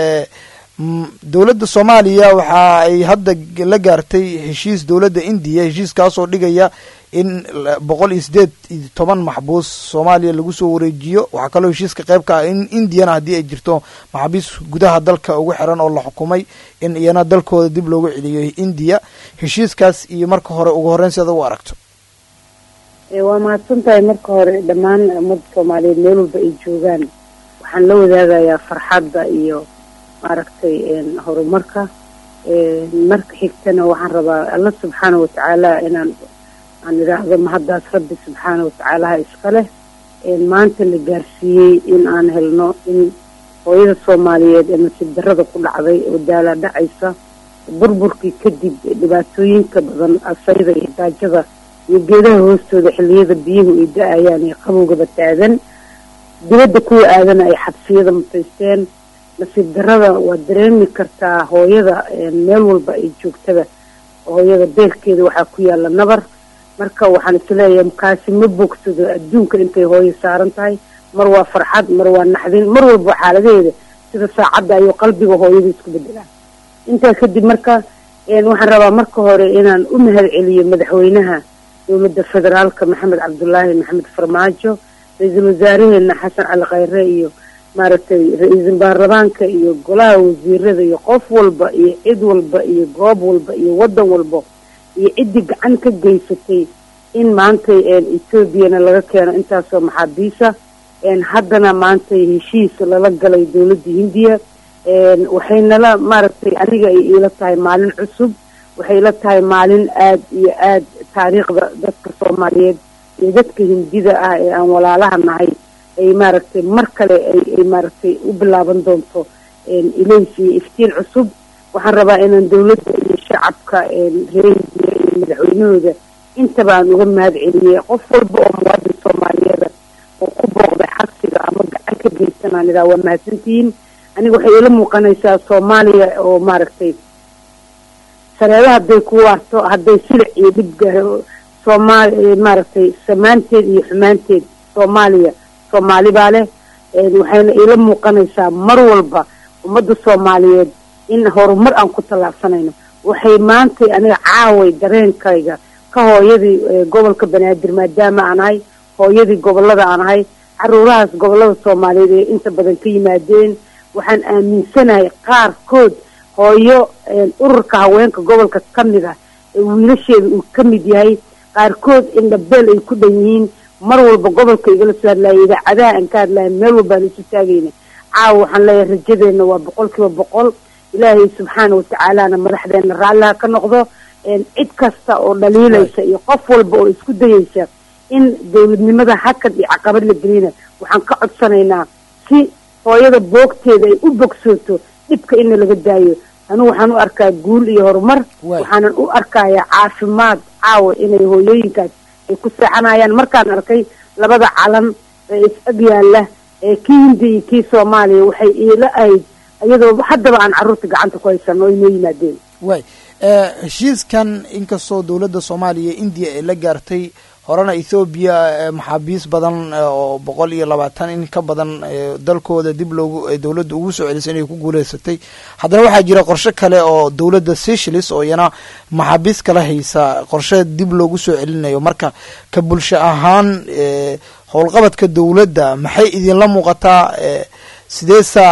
dowladda soomaaliya waxa ay hadda la gaartay heshiis dowladda indiya heshiiskaasoo dhigaya in boqol iyo sideed iyo toban maxbuus soomaaliya lagu soo wareejiyo waxaa kaloo heshiiska qayb ka ah in indiyana haddii ay jirto maxaabiis gudaha dalka ugu xiran oo la xukumay in iyana dalkooda dib loogu celiyo indiya heshiiskaas iyo marka hore ugu horreyn sidaad ugu aragto waa mahadsan tahay marka hore dhammaan ummadda soomaaliyeed meel walba ay joogaan waxaan la wadaagayaa farxadda iyo maaragtay horumarka marka xigtana waxaan rabaa alla subxaana watacaala inaan aan idhaahdo mahaddaas rabbi subxaana watacaalaha iska leh maanta la gaarsiiyey in aan helno in hooyada soomaaliyeed ee nasiib darrada ku dhacday oo daala dhacaysa burburkii kadib dhibaatooyinka badan asayda iyo gaajada iyo geedaha hoostooda xilliyada biyuhu ay da-ayaan iyo qabowgaba taagan dibadda kuwa aadana ay xabsiyada mutaysteen nasiib darrada waa dareemi kartaa hooyada meel walba ay joogtaba hooyada beerkeeda waxaa ku yaala nabar marka waxaan isleeyahay kaasi ma bogsado adduunka intay hooyo saaran tahay mar waa farxad mar waa naxdin mar walba xaaladaheeda sida saacadda ayuu qalbiga hooyada isku bedelaan intaa kadib marka waxaan rabaa marka hore inaan u mahad celiyo madaxweynaha dowladda federaalka maxamed cabdulaahi maxamed farmaajo ra-iisul wasaareheena xasan cali khayre iyo maaragtay ra-iisul baarlamaanka iyo golaha wasiirada iyo qof walba iyo cid walba iyo goob walba iyo waddan walba iyo ciddii gacan ka geysatay in maantay etoobiyana laga keeno intaasoo maxaabiisa haddana maantay heshiis lala galay dowladda hindiya waxaynala maaragtay aniga ay iila tahay maalin cusub waxay ila tahay maalin aad iyo aad taariikhda dadka soomaaliyeed iyo dadka hindida ah ee aan walaalaha nahay ay maaragtay mar kale ay maaragtay u bilaaban doonto ilays iyo iftiin cusub waxaan rabaa inaan dowladda iyo shacabka reer hindiya iyo madaxweynahooda intaba aan uga mahad celiyey qof walba oo muwaadin soomaaliyeeda oo ku booqday xabsiga ama gacan ka geysanaan idaa waa mahadsantihiin aniga waxay ila muuqanaysaa soomaaliya oo maaragtay sareedo hadday ku waarto hadday silic iyo dhib gaaro soomaali maaragtay samaanteed iyo xumaanteed soomaaliya soomaali baa leh waxayna iila muuqanaysaa mar walba ummadda soomaaliyeed in horumar aan ku tallaabsanayno waxay maantay aniga caaway dareenkayga ka hooyadii gobolka banaadir maadaama aan ahay hooyadii gobolada aan ahay caruurahaas gobolada soomaaliyeed ee inta badan ka yimaadeen waxaan aaminsanahay qaarkood hooyo ururka haweenka gobolka ka mid ah ee wiilasheeda uu ka mid yahay qaarkood indhabeel ay ku dhan yihiin mar walba gobolka igala soo hadlaaya idaacadaha aan ka hadlaya meel walbaan isu taagayna caawa waxaan leeyahay rajadeenna waa boqol kiiba boqol ilaahay subxaana watacaalana madaxdeena raalliha ka noqdo cid kasta oo dhaliilaysa iyo qof walba oo isku dayaysa in dowladnimada hakad iyo caqabad la gelina waxaan ka codsanaynaa si hooyada boogteeda ay u bogsooto dhibka ina laga daayo anigu waxaan u arkaa guul iyo horumar waxaanan u arkayaa caafimaad caawa inay hooyooyinkaas ay ku seexanayaan markaan arkay labada calan ee is-ag yaalla ee kii hindiya iyo kii soomaaliya waxay iila ahayd iyadoo haddaba aan carruurta gacanta ku haysano o inoo yimaadeen way heshiiskan inkastoo dowladda soomaaliya indiya ay la gaartay horena ethoobiya maxaabiis badan oo boqol iyo labaatan in ka badan dalkooda dib loogu dowladda ugu soo celisay inay ku guuleysatay haddana waxaa jira qorshe kale oo dowladda seychelles oo iyana maxaabiis kala haysa qorshe dib loogu soo celinayo marka ka bulsho ahaan howlqabadka dowladda maxay idinla muuqataa sideesaa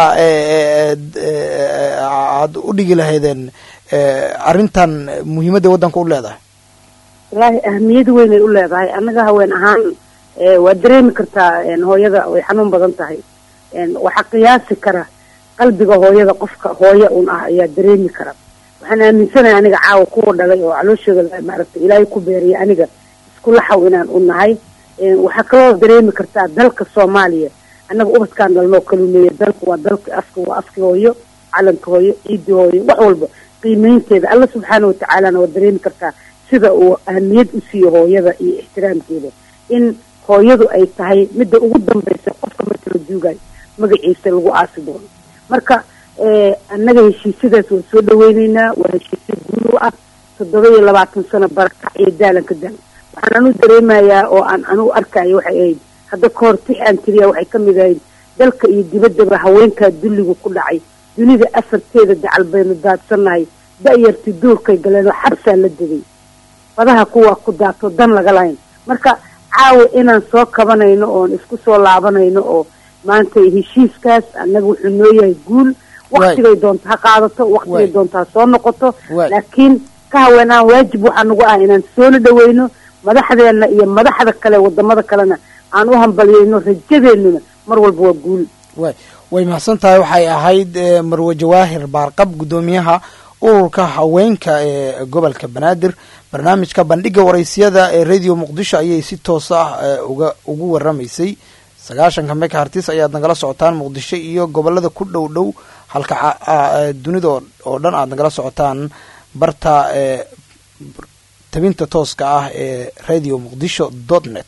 aad u dhigi lahaydeen arrintan muhiimadda waddanka u leedahay wallaahi ahmiyad weynay u leedahay annaga haween ahaan waa dareemi kartaa hooyada way xanuun badan tahay waxaa qiyaasi kara qalbiga hooyada qofka hooyo un ah ayaa dareemi kara waxaan aaminsanahay aniga caawa kuwa dhalay oo calooshooda maaragtay ilaahay ku beeriya aniga isku laxaw inaan u nahay waxaa kaloo dareemi kartaa dalka soomaaliya annaga ubadkaan dhalnoo kalumeeya dalka waa dalka afka waa afki hooyo calanka hooyo ciidi hooyo wax walba qiimeynteeda alla subxaana watacaalana waa dareemi kartaa sida uu ahamiyad u siiyo hooyada iyo ixtiraamkeeda in hooyadu ay tahay midda ugu dambaysa qofka marka la duugayo magaciisa lagu aasi doono marka annaga heshiisyadaas waan soo dhaweyneynaa waa heshiisyo guud u ah toddoba iyo labaatan sano barakac iyo daalan ka daalan waxaan anu dareemayaa oo aan anugu arkayo waxay ahayd hadda ka hor tix aan tiriya waxay ka mid ahayd dalka iyo dibaddaba haweenkaa dulligu ku dhacay dunida afarteeda dacal baynu daadsannahay da-yarti duurkay galeen oo xabsaa la degay badaha kuwaa ku daato dan laga lahayn marka caawa inaan soo kabanayno oon isku soo laabanayno oo maanta heshiiskaas annaga wuxuu noo yahay guul waktigay doonto ha qaadato waktigay doonto ha soo noqoto laakiin ka haweenaan waajib waxaa nagu ah inaan soona dhaweyno madaxdeena iyo madaxda kale wadamada kalena aan u hambalyeyno rajadeennuna mar walba waa guul way way mahadsan tahay waxay ahayd marwe jawaahir baarqab guddoomiyaha ururka haweenka ee gobolka banaadir barnaamijka bandhiga waraysiyada ee radio muqdisho ayay si toos ah uga ugu waramaysay sagaashanka meka hartis ayaad nagala socotaan muqdisho iyo gobolada ku dhow dhow halka dunida oo dhan aad nagala socotaan barta tabinta tooska ah ee radio muqdisho dot net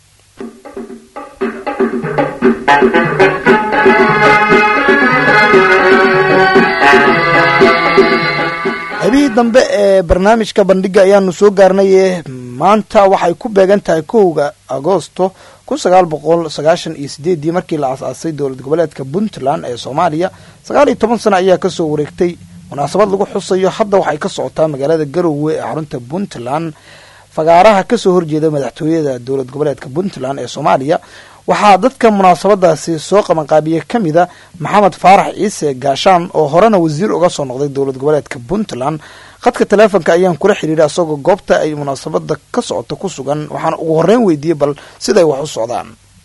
xibihii dambe ee barnaamijka bandhiga ayaanu soo gaarnay maanta waxay ku beegan tahay kowga agoosto kun sagaal boqol sagaashan iyo sideedii markii la asaasay dowlad goboleedka puntland ee soomaaliya sagaal iyo toban sano ayaa kasoo wareegtay munaasabad lagu xusayo hadda waxay ka socotaa magaalada garowe ee xarunta puntland fagaaraha kasoo horjeeda madaxtooyada dowlad goboleedka puntland ee soomaaliya waxaa dadka munaasabadaasi soo qabanqaabiye ka mida maxamed faarax ciise gaashaan oo horena wasiir uga soo noqday dowlad goboleedka puntland khadka taleefonka ayaan kula xidhiidha isagoo goobta ay munaasabada ka socoto ku sugan waxaan ugu horreyn weydiiyey bal siday wax u socdaan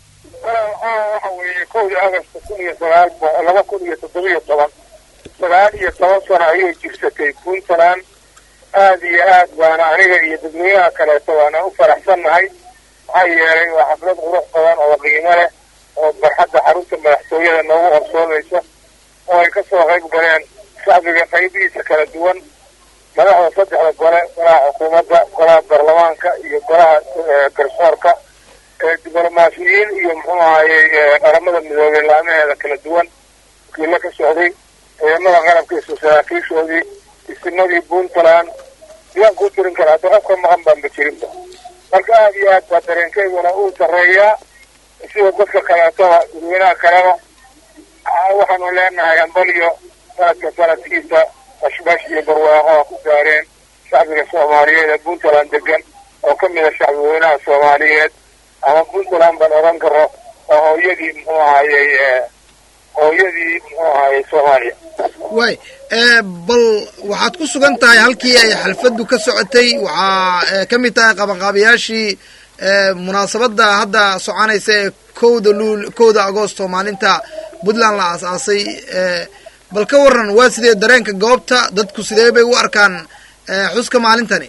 waxa weeye kowdii agosto kun iyo sagaal laba kun iyo toddobiyo toban sagaal iyo toban sano ayay jirsatay puntland aada iyo aad baana aniga iyo dadweynaha kaleeto waana u faraxsannahay maxaa yeelay waa xaflad qurux badan oo qiimo leh oo barxadda xarunta madaxtooyada noogu horsoomaysa oo ay kasoo qayb galeen shacbiga qaybihiisa kala duwan madaxda saddexda gole golaha xukuumadda golaha baarlamaanka iyo golaha garsoorka diblomaasiyiin iyo muxuu ahayey qaramada midoobey laamaheeda kala duwan wakiilo ka socday ciidamada qarabka isu saraakiishoodii isinadii puntland yaan ku tirin karaa hadda qofka maqan baanba jirinba marka aada iyo aad baa dareenkeyduna uu sarreeyaa sida dadka kaleetoba dadweynaha kaleba waxaanu leenahay ambaliyo sanadka sanadkiisa bashbash iyo barwaaqo a ku gaareen shacbiga soomaaliyeed ee puntland degan oo ka mida shacbi weynaha soomaaliyeed ama puntland baan odhan karo oo hooyadii muxuu ahayey hooyadii muxuu ahayey soomaaliya way bal waxaad ku sugan tahay halkii ay xalfaddu ka socotay waxaa ka mid tahay qabanqaabayaashii munaasabadda hadda soconaysa ee kowda luul kowda agoosto maalinta puntland la aas-aasay bal ka waran waa sidee dareenka goobta dadku sidee bay u arkaan xuska maalintani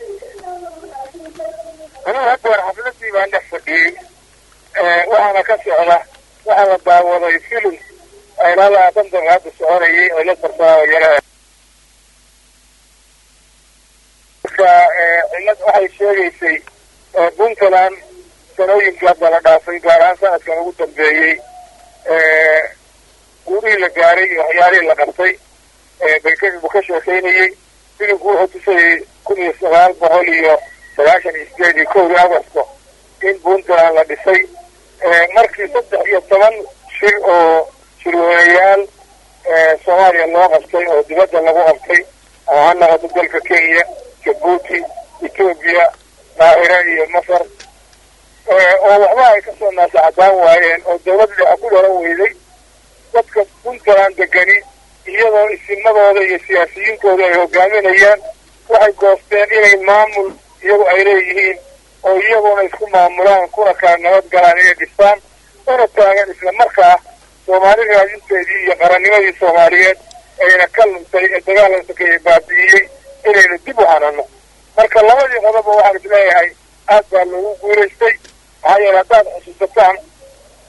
anigu hadda war xafladii baan dhex fadhiyey waxaana ka socda waxaa la daawaday filim ilaa labaatan daqiiqa hadda soconayay oo la tartamayara marka cillad waxay sheegaysay puntland sanooyinkii hadda la dhaafay gaar ahaan sanadkan ugu dambeeyey guurihii la gaaray iyo waxyaalihii la qabtay baykabu ka sheekaynayey filimku wuxuu tusayay kun iyo sagaal boqol iyo sagaashan iyo sideed iyo kowdii agosto in puntland la dhisay markii saddex iyo toban shir oo shirweynayaal soomaaliya loo qabtay oo dibadda lagu qabtay oo ha noqoto dalka kenya jabuuti etoobiya qaahira iyo masar oo waxba ay kasoo naasacadaan waayeen oo dawladda dhexe ku dhalan weyday dadka puntland degani iyadoo isimadooda iyo siyaasiyiintooda ay hogaaminayaan waxay goosteen inay maamul iyagu ay leeyihiin oo iyaguna isku maamulaan kuna kala nabad galaan inay dhistaan una taagan isla markaa soomaali raadinteedii iyo qarannimadii soomaaliyeed ayna ka luntay ee dagaalanka ka baabi'iyey inaynu dib u hanano marka labadii qodoba waxaan isleeyahay aad baa loogu guulaystay maxaa yeele haddaad xusuusataan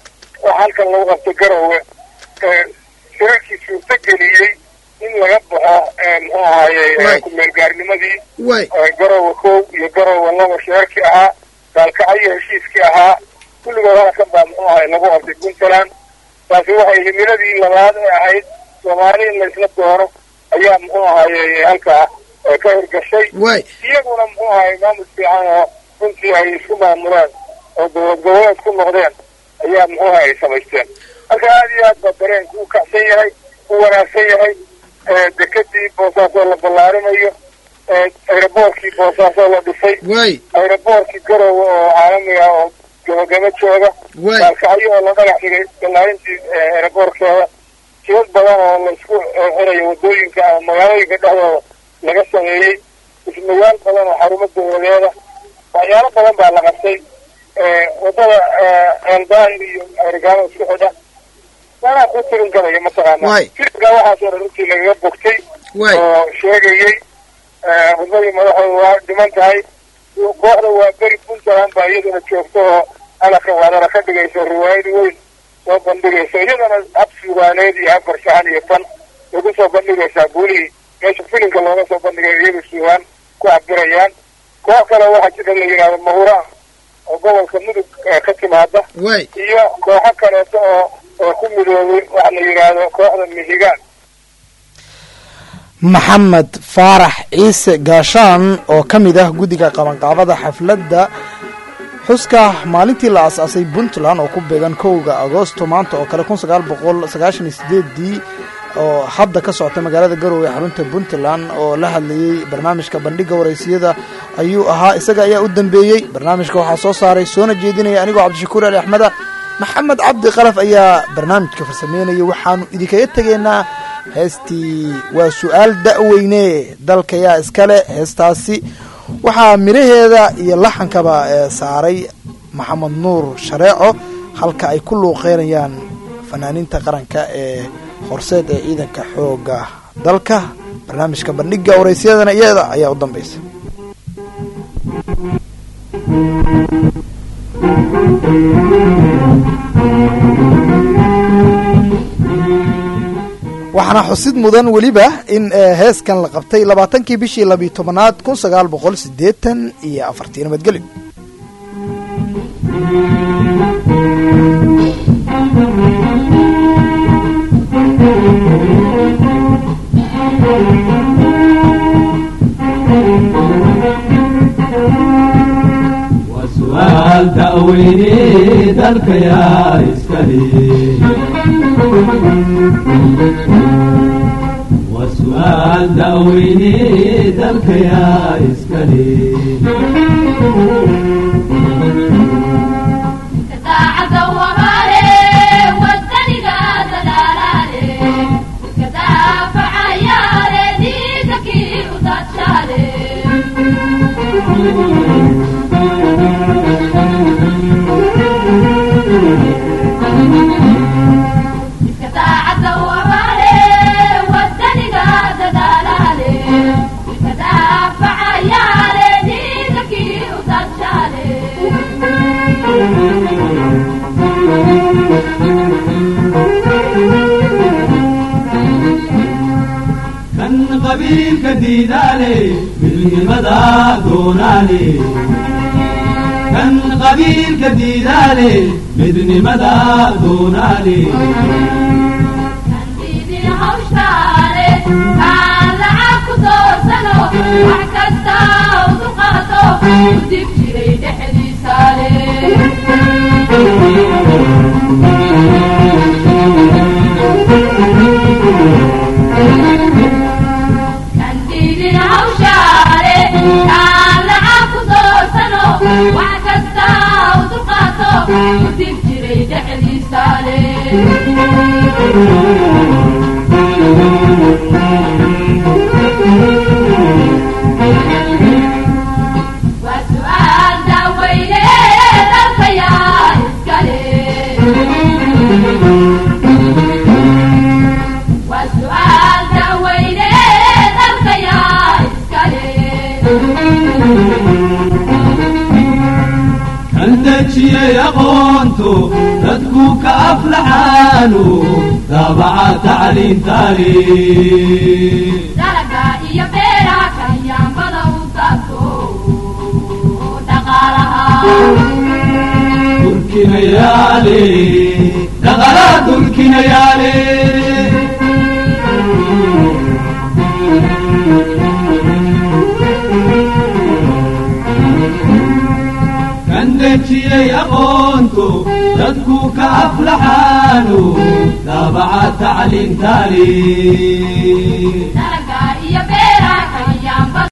waxa halkan lagu qabtay garowe shirarkii suurto geliyey in laga baxo muxuu ahaaye ku-meelgaarnimadii garowe kow iyo garowe laba shirarkii ahaa gaalkacyo heshiiskii ahaa kulligood halkan baa muxuu ahay lagu qabtay puntland taasi waxay himiladii labaad ee ahayd soomaali in la isla doono ayaa muxuu ahaye halkaa ka hirgashay iyaguna muxuu ahay maamul fiican oo runtii ay isku maamuleen oo gobol goboleed ku noqdeen ayaa muxuu ahay ay samaysteen marka aad iyo aad baa dareenku u kacsan yahay u wanaagsan yahay dekadii boosaaso la ballaarinayo ayraboorkii boosaaso la dhisay ayraboorkii garowe oo caalamiga oo gabagaba jooga gaalkacyo oo la dhagax dhigay ballaarintii ayraboorkeeda jidad badan oo laisku xirayo wadooyinka ama magaalooyinka dhexdooda laga sameeyey dhismayaal badan oo xarumo dawladeeda waxyaalo badan baa la qabtay wadada eeldaahir iyo arigaano isku xidha waanaa ku tirin garayo mataqaana firka waxaasoo dhan runtii lagaga bogtay oo sheegayey wadadii madaxooda waa dhiman tahay kooxda waa beri puntland baa iyaduna joogto oo alaka wadana ka dhigayso riwaayad weyn soo bandhigayso iyadana hab suugaaneed iyo hab farshaxan iyo fan lagu soo bandhigaysaa guulihii meesha filimka looga soo bandhigay iyaga suugaan ku cabirayaan koox kale waxaa jira la yidhahdo mahuraan oo gobolka mudug ka timaada iyo kooxo kaleeto oo oo ku midoobay waxa la yidhaahdo kooxda mihigaan maxamed faarax ciise gaashaan oo ka mid ah guddiga qabanqaabada xafladda xuska maalintii la aas-aasay puntland oo ku beegan kowga agoosto maanta oo kale kun sagaal boqol sagaashan iyo sideedii oo hadda ka socota magaalada garowe xarunta puntland oo la hadlayey barnaamijka bandhiga waraysiyada ayuu ahaa isaga ayaa u dambeeyey barnaamijka waxaa soo saaray soona jeedinaya anigoo cabdishakuur ali axmeda maxamed cabdi qalaf ayaa barnaamijka farsameynaya waxaanu idinkaga tegaynaa heestii waa su-aal da-weyne dalka yaa iskale heestaasi waxaa miraheeda iyo laxankaba saaray maxamed nuur shareeco halka ay ku luuqeynayaan fanaaniinta qaranka ee horseed ee ciidanka xooga dalka barnaamijka bandhiga waraysyadana iyada ayaa u dambaysa waxaana xusid mudan weliba in heeskan la qabtay labaatankii bishii labiyo tobanaad kun sagaal boqol sideetan iyo afartii nabadgelyo وسؤال تأويني ذلك يا إسكالي وسؤال تأويني ذلك يا إسكالي كان قبيل كديدالي بالنمدا دونالي كان قبيل كديدالي بالنمدا دونالي كان دجي يا قونتو dadku ka aflaxaanu daabaca tacliin taariikh dalaga iyo beeraha kanyaambada u daabto dhaqaalaha durkinayaale dhaqalaa durkinayaale kan dejiyey aqoontu dadku ka aflaxaanu daabaca tacliin taariikh